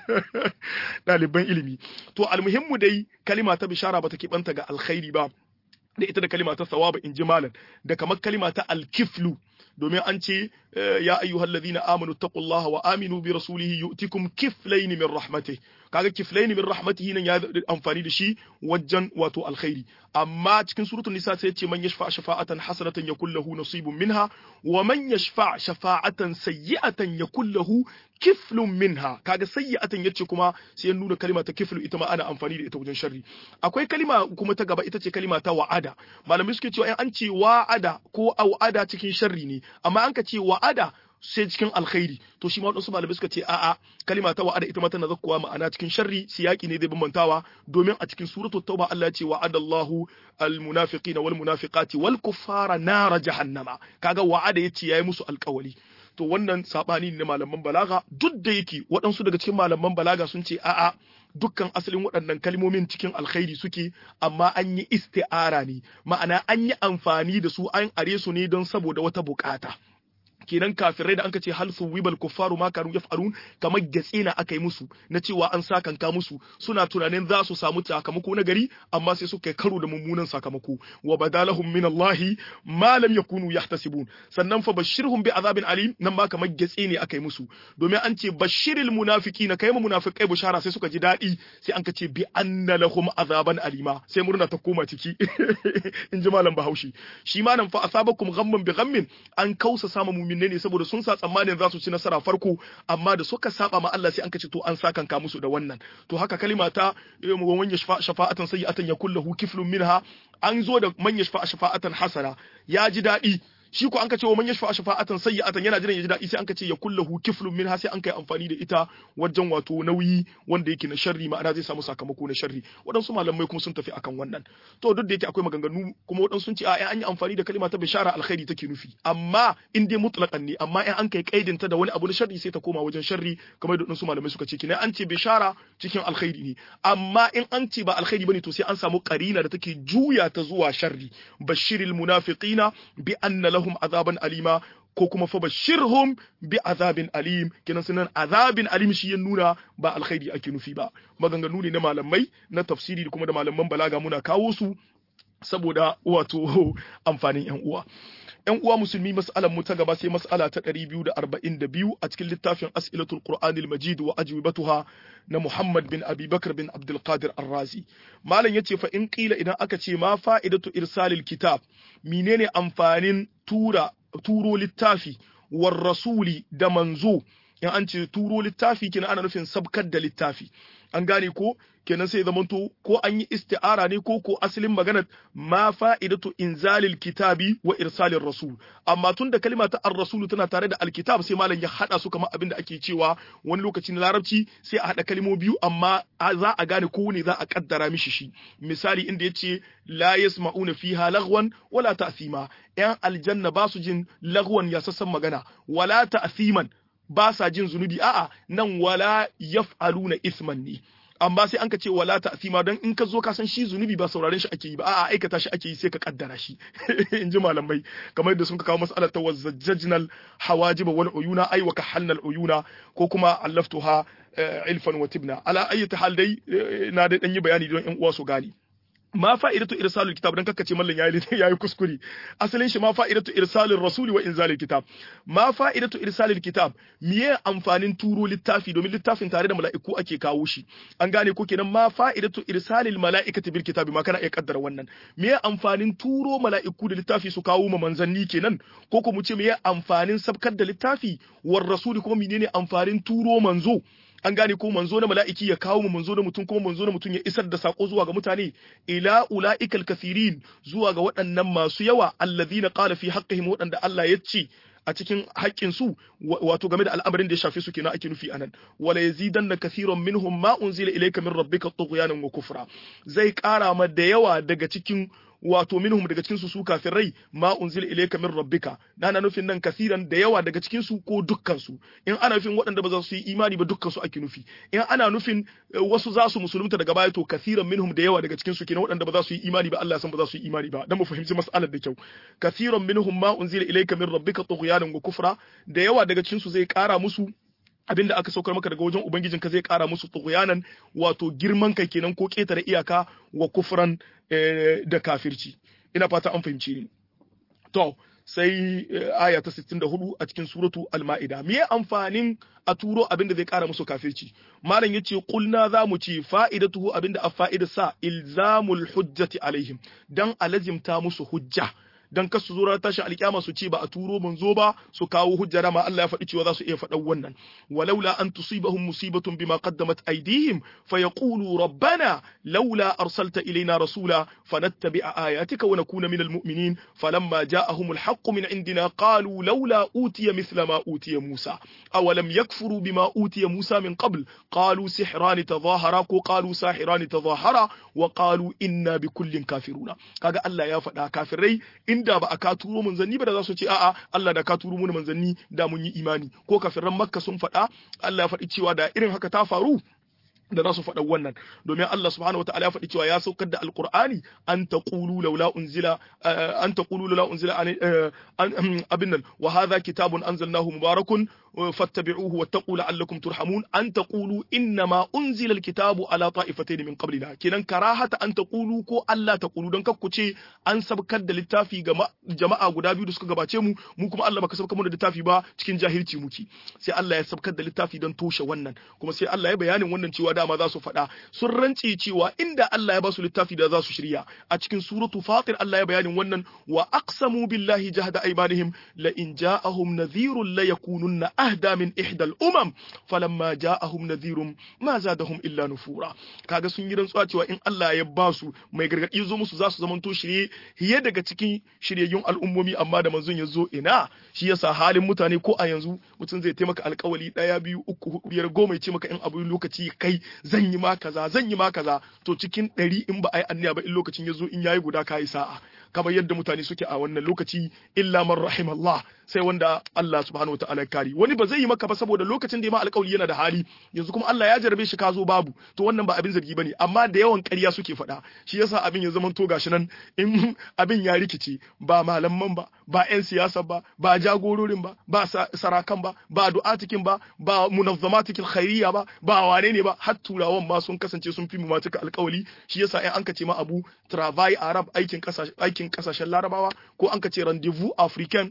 ɗaliban ilimi to almuhimmu dai kalima ta bishara ba ta keɓanta ga alkhairi ba da ita da kalima ta sawaba in ji malam da kamar kalima ta alkiflu domin an ce ya ayyuhal ladina amanu taqullaha wa aminu bi rasulihi yu'tikum kiflayn min rahmatihi kaga kiflayn min rahmatihi nan ya amfani da shi wajen wato alkhairi amma cikin suratul nisa sai ce man yashfa shafa'atan hasanatan yakul lahu nasibun minha wa man yashfa shafa'atan sayyi'atan yakul lahu kiflun minha kaga sayyi'atan yace kuma sai ya nuna kalima ta kiflu ita ma ana amfani da ita wajen sharri akwai kalima kuma ta gaba ita ce kalima ta wa'ada malamai suke cewa in an ce wa'ada ko au'ada cikin sharri ne amma an ka ce wa'ada sai cikin alkhairi to shi ma wadansu malamai suka ce a'a kalima ta wa'ada ita ma tana zakkuwa ma'ana cikin sharri siyaki ne zai bambantawa domin a cikin suratul tauba Allah ya ce wa'adallahu almunafiqina wal munafiqati wal kuffara nara jahannama kaga wa'ada yace yayi musu alkawali to wannan sabani ne malaman balaga duk da yake waɗansu daga cikin malaman balaga sun ce a'a dukkan asalin waɗannan kalmomin cikin alkhairi suke amma an yi isti'ara ne ma'ana an yi amfani da su an are su ne don saboda wata bukata kenan kafirai da anka ce hal suwibal kuffaru ma kanu yaf'alun kamar gatse na aka yi musu na cewa an sakanka musu suna tunanin za su samu sakamako na gari amma sai suka karo da mummunan sakamako wa badalahum min Allah ma lam yakunu yahtasibun sannan fa bashirhum bi azabin alim nan ma kamar gatse ne aka yi musu domin an ce bashiril munafiqina kai mu munafiqai bushara sai suka ji dadi sai an ka ce bi anna lahum azaban alima sai murna ta koma ciki in ji malam Bahaushe shi ma nan fa asabakum ghamman bi ghammin an kausa sama mumin mu'minai ne saboda sun sa tsammanin za su ci nasara farko amma da suka saba ma Allah sai an kace to an sakanka musu da wannan to haka kalima ta wan yashfa shafa'atan sayyi'atan yakul lahu kiflun minha an zo da man yashfa shafa'atan hasana ya ji daɗi shi ko an ka ce wa man yashfa shafa'atan sayyi'atan yana jiran ya ji daɗi sai an ka ce ya kullahu kiflun min ha sai an kai amfani da ita wajen wato nauyi wanda yake na sharri ma'ana zai samu sakamako na sharri waɗansu malamai kuma sun tafi akan wannan to duk da yake akwai maganganu kuma waɗansu sun ce a an yi amfani da kalima ta bishara alkhairi take nufi amma in dai mutlaqan ne amma in an kai kaidin ta da wani abu na sharri sai ta koma wajen sharri kamar da waɗansu malamai suka ce kina an ce bishara cikin alkhairi ne amma in an ce ba alkhairi bane to sai an samu karina da take juya ta zuwa sharri bashiril munafiqina bi anna lahum azaban alima ko kuma fa bashirhum bi azabin alim kenan sunan azabin alim shi ya nuna ba alkhairi ake nufi ba maganganu ne na malamai na tafsiri da kuma da malaman balaga muna kawo su saboda wato amfanin yan uwa yan uwa musulmi mas'alan mu ta gaba sai mas'ala ta 242 a cikin littafin as'ilatul qur'anil majid wa ajwibatuha na Muhammad bin Abi Bakr bin Abdul Qadir Ar-Razi malam yace fa in qila idan aka ce ma fa'idatu irsalil kitab menene amfanin tura turo littafi war rasuli da manzo in an ce turo littafi kina ana nufin sabkar da littafi an gane ko kenan sai zamanto ko an yi isti'ara ne ko ko asalin magana ma fa'idatu inzalil kitabi wa irsalir rasul amma tun da kalma ta ar-rasul tana tare da alkitab sai malam ya hada su kamar abin da ake cewa wani lokaci na larabci sai a hada kalmo biyu amma za a gane ko ne za a kaddara mishi shi misali inda yace la yasma'una fiha lagwan wala ta'thima yan aljanna ba su jin lagwan ya sassan magana wala ta'thiman ba sa jin zunubi a'a nan wala yaf'aluna isman ne amma sai an ka ce wala ta'sima dan in ka zo ka san shi zunubi ba sauraren shi ake yi ba a'a aikata shi ake yi sai ka kaddara shi in ji malamai kamar yadda sun ka kawo mas'alar ta wazzajjajnal hawajiba wal uyuna ay wa kahalnal uyuna ko kuma allaftuha ilfan wa tibna ala ayyati hal dai na da dan yi bayani don yan uwa su gani ma fa'idatu irsalul kitab dan kakkace mallan yayi yayi kuskure asalin shi ma fa'idatu irsalul rasuli wa inzalil kitab ma fa'idatu irsalil kitab miye amfanin turo littafi domin littafin tare da mala'iku ake kawo shi an gane ko kenan ma fa'idatu irsalil mala'ikati bil kitabi ma kana iya kaddara wannan miye amfanin turo mala'iku da littafi su kawo ma manzanni kenan ko ko mu ce miye amfanin sabkar da littafi war rasuli kuma menene amfanin turo manzo an gane ko manzo na mala'iki ya kawo mu manzo na mutum kuma manzo na mutum ya isar da sako zuwa ga mutane ila ula'ikal kathirin zuwa ga waɗannan masu yawa allazina qala fi haqqihim waɗanda Allah ya ce a cikin haƙƙin su wato game da al'amarin da ya shafe su kenan ake nufi anan wala yazidanna kathiran minhum ma unzila ilayka min rabbika tughyanan wa kufra zai ƙara ma da yawa daga cikin wato minhum daga cikin su su kafirai ma unzila ilayka min rabbika na nufin nan kasiran da yawa daga cikin su ko dukkan su in ana nufin waɗanda ba za su yi imani ba dukkan su ake nufi in ana nufin wasu za su musulunta daga baya to kasiran minhum da yawa daga cikin su kenan waɗanda ba za su yi imani ba Allah san ba za su yi imani ba dan mu fahimci mas'alar da kyau kasiran minhum ma unzila ilayka min rabbika tughyanan wa kufra da yawa daga cikin su zai ƙara musu abinda aka saukar maka daga wajen ubangijin ka zai kara musu tughyanan wato girman kai kenan ko ketare iyaka wa kufran da kafirci ina fata an fahimci ni to sai aya ta 64 a cikin suratu al-ma'ida me amfanin a turo abinda zai kara musu kafirci malam yace kulna zamu ci fa'idatuhu abinda a fa'ida sa ilzamul hujjati alaihim dan alazimta musu hujja dan kasu zo ranar tashin alkiyama su ce ba a turo manzo ba su kawo hujja dama Allah ya faɗi cewa za su iya faɗan wannan walaula an tusibahum musibatun bima qaddamat aydihim fayaqulu rabbana laula arsalta ilayna rasula fanattabi'a ayatika wa nakuna minal mu'minin falamma ja'ahum alhaqqu min indina qalu laula utiya mithla ma utiya Musa awalam yakfuru bima utiya Musa min qabl qalu sihrani tadhahara ko qalu sahirani tadhahara wa qalu inna bikullin kafiruna kaga Allah ya faɗa kafirai inda ba a ka turo manzanni ba da za su ce a'a Allah da ka turo mu manzanni da mun yi imani ko kafiran makka sun faɗa Allah ya faɗi cewa da irin haka ta faru da za su faɗa wannan domin Allah subhanahu wataala ya faɗi cewa ya saukar da alqur'ani an taqulu laula unzila an taqulu laula unzila abin nan wa hadha kitabun anzalnahu mubarakun fattabi'uhu wattaqu la'allakum turhamun an taqulu innama unzila alkitabu ala ta'ifatayn min qablina kenan karahata an taqulu ko Allah taqulu don kakku ce an sabkar da littafi ga jama'a guda biyu da suka gabace mu mu kuma Allah baka sabkar mu da littafi ba cikin jahilci muke sai Allah ya sabkar da littafi don toshe wannan kuma sai Allah ya bayanin wannan cewa dama za su faɗa sun rance cewa inda Allah ya ba su littafi da za su shirya a cikin suratu fatir Allah ya bayanin wannan wa aqsamu billahi jahda aymanihim la in ja'ahum nadhirun la yakununna ahda min ihdal umam falamma ja'ahum nadhirun ma zadahum illa nufura kaga sun yi rantsuwa cewa in Allah ya ba su mai gargadi zo musu za su zamanto shirye hiye daga cikin shiryayyun al'ummomi amma da manzon ya zo ina shi yasa halin mutane ko a yanzu mutum zai taimaka alkawali daya biyu uku hudu biyar goma ya ce maka in abu lokaci kai zan yi ma kaza zan yi ma kaza to cikin ɗari in ba a yi anniya ba in lokacin ya zo in yayi guda ka yi sa'a kamar yadda mutane suke a wannan lokaci illa man rahimallah sai wanda Allah subhanahu wa ta'ala ya kari wani ba zai yi maka ba saboda lokacin da ya ma alƙawari yana da hali yanzu kuma Allah ya jarabe shi ka zo babu to wannan ba abin zargi bane amma da yawan ƙarya suke faɗa shi yasa abin ya zama to gashi nan in abin ya rikice ba malaman ba ba ƴan siyasa ba ba jagororin ba ba sarakan ba ba du'atikin ba ba munazzamatikil khairiyya ba ba wane ne ba har turawan ma sun kasance sun fi mu ma cika alƙawari shi yasa in an ka ce ma abu travail arab aikin kasashen aikin kasashen larabawa ko an ka ce rendezvous africain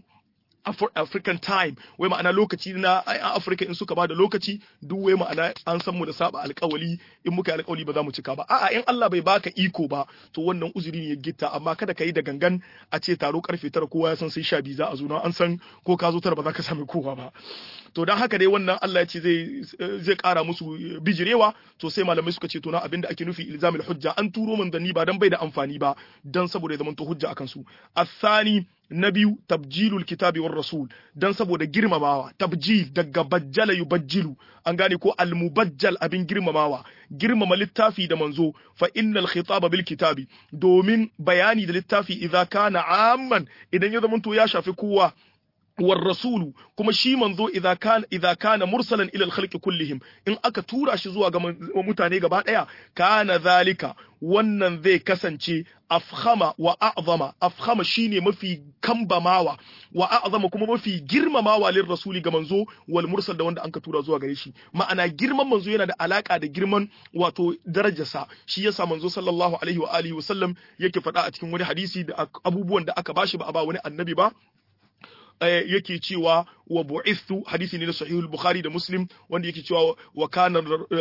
African time wai ma'ana lokaci na Africa in suka ba da lokaci duk wai ma'ana an san mu da saba alkawali in muka yi alkawali ba za mu cika ba a'a in Allah bai baka iko ba to wannan uzuri ne ya gitta amma kada ka yi da gangan a ce taro karfe tara kowa ya san sai sha biyu za a zo na an san ko ka zo tara ba za ka sami kowa ba to dan haka dai wannan Allah ya ce zai zai kara musu bijirewa to sai malamai suka ce to na abinda ake nufi ilzamil hujja an turo manzanni ba dan bai da amfani ba dan saboda ya zama to hujja akan su asani na biyu tabjilul kitabi war rasul dan saboda girmamawa tabjil daga bajjala yubajjilu an gane ko almubajjal abin girmamawa girmama littafi da manzo fa innal khitaba bil kitabi domin bayani da littafi idza kana amman idan ya zama to ya shafi kowa والرسول kuma shi manzo idza kana idza kana mursalan ila al-khalqi kullihim in aka tura shi zuwa ga mutane gaba daya kana zalika wannan zai kasance afkhama wa a'zama afkhama shine mafi kambamawa wa a'zama kuma mafi girmamawa lir rasuli ga manzo wal mursal da wanda anka tura zuwa gare shi ma'ana girman manzo yana da alaka da girman wato darajarsa shi yasa manzo sallallahu alaihi wa alihi wa sallam yake faɗa a cikin wani hadisi da abubuwan da aka bashi ba a ba wani annabi ba yake cewa wa bu'ithu hadisi ne na sahihul bukhari da muslim wanda yake cewa wa kana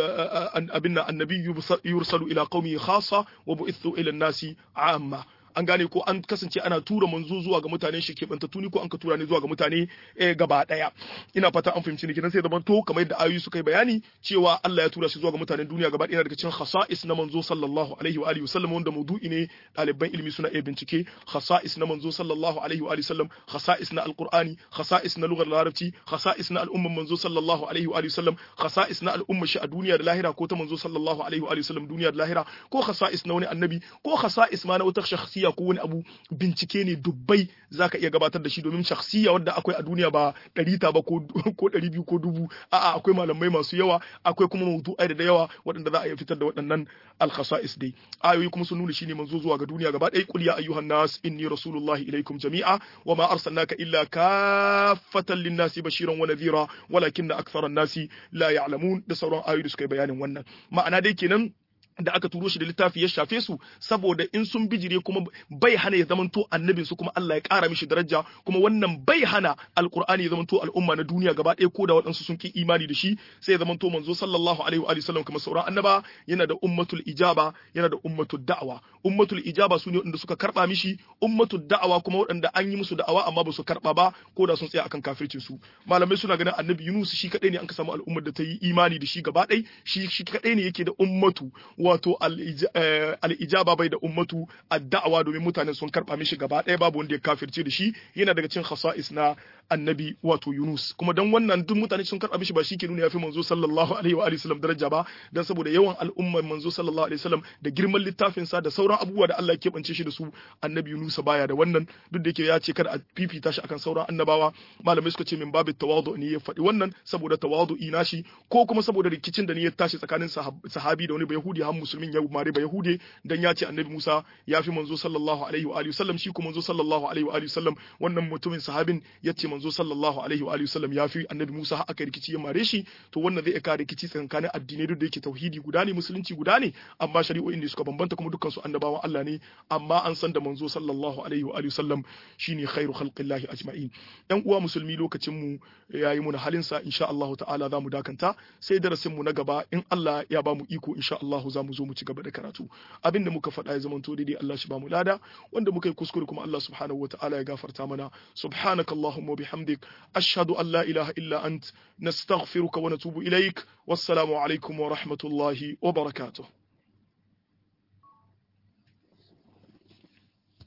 abinna annabi yursalu ila qaumi khassa wa bu'ithu ila nasi amma an gane ko an kasance ana tura manzo zuwa ga mutane shi ke banta tuni ko an ka tura ne zuwa ga mutane eh, gaba daya ina fata an fahimci ni kenan sai zaman to kamar yadda ayoyi suka yi bayani cewa Allah ya tura shi zuwa ga mutanen duniya gaba daya daga cikin khasa'is na manzo sallallahu alaihi wa alihi wasallam wanda maudu'i ne ɗaliban ilimi suna iya bincike khasa'is na manzo sallallahu alaihi wa alihi wasallam khasa'is na alqur'ani khasa'is na lugar larabci khasa'is na al'umman manzo sallallahu alaihi wa alihi wasallam khasa'is na al'umma shi a duniya da lahira ko ta manzo sallallahu alaihi wa alihi wasallam duniya da lahira ko khasa'is na wani annabi ko khasa'is ma na wata shakhsiya ko wani abu bincike ne dubbai zaka iya gabatar da shi domin shakhsiya wadda akwai a duniya ba ɗari ta ba ko ɗari biyu ko dubu a'a akwai malamai masu yawa akwai kuma mawdu'ai da yawa waɗanda za a iya fitar da waɗannan al-khasa'is dai ayoyi kuma sun nuna shine manzo zuwa ga duniya gaba ɗaya qul ya ayyuhan nas inni rasulullahi ilaikum jami'a wa ma arsalnaka illa kaffatan lin-nasi bashiran wa nadhira walakinna aktharan nasi la ya'lamun da sauran ayoyi da suka yi bayanin wannan ma'ana dai kenan da aka turo shi da littafi ya shafe su saboda in sun bijire kuma bai hana ya zamanto annabin su kuma Allah ya ƙara mishi daraja kuma wannan bai hana alqur'ani ya zamanto al'umma na duniya gaba ɗaya ko da waɗansu sun ki imani da shi sai ya zamanto manzo sallallahu alaihi wa sallam kamar sauran annaba yana da ummatul ijaba yana da ummatul da'wa ummatul ijaba su ne waɗanda suka karɓa mishi ummatul da'awa kuma waɗanda an yi musu da'awa amma ba su karɓa ba ko da sun tsaya akan kafircin su malamai suna ganin annabi Yunus shi kadai ne an ka samu al'ummar da ta yi imani da shi gaba ɗaya shi shi kadai ne yake da ummatu wato al'ijaba bai da ummatu da'awa domin mutane sun karɓa mishi gaba ɗaya babu wanda ya kafirce da shi yana daga cin khasa'is na annabi wato Yunus kuma dan wannan duk mutane sun karɓa mishi ba shi ke nuna yafi manzo sallallahu alaihi wa alihi wasallam daraja ba dan saboda yawan al'ummar manzo sallallahu alaihi wasallam da girman littafin sa da sauran abubuwa da Allah ya keɓance shi da su annabi Yunus baya da wannan duk da yake ya ce kada a fifita shi akan sauran annabawa malamai suka ce min babu tawadu ne ya faɗi wannan saboda tawadu ina shi ko kuma saboda rikicin da ne ya tashi tsakanin sahabi da wani bayahudi har musulmin ya mare bayahude dan ya ce annabi Musa ya fi manzo sallallahu alaihi wa alihi wasallam shi kuma manzo sallallahu alaihi wa alihi wasallam wannan mutumin sahabin ya ce manzo sallallahu alaihi wa alihi wasallam ya fi annabi Musa har aka rikici ya mare shi to wannan zai ka rikici tsakanin addinai duk da yake tauhidi guda ne musulunci guda ne amma shari'o'in ne suka bambanta kuma dukkan su annabawan Allah ne amma an san da manzo sallallahu alaihi wa alihi wasallam shine khairu khalqillahi ajma'in yan uwa musulmi lokacin mu yayi mu na halin sa insha Allah ta'ala zamu dakanta sai darasin mu na gaba in Allah ya ba mu iko insha Allah za mu zo mu ci gaba da karatu abin da muka faɗa ya zamanto daidai Allah shi ba mu lada wanda muka yi kuskure kuma Allah subhanahu wataala ya gafarta mana subhanakallahumma wa bihamdik ashhadu an la ilaha illa ant nastaghfiruka wa natubu ilaik wassalamu alaikum wa rahmatullahi wa barakatuh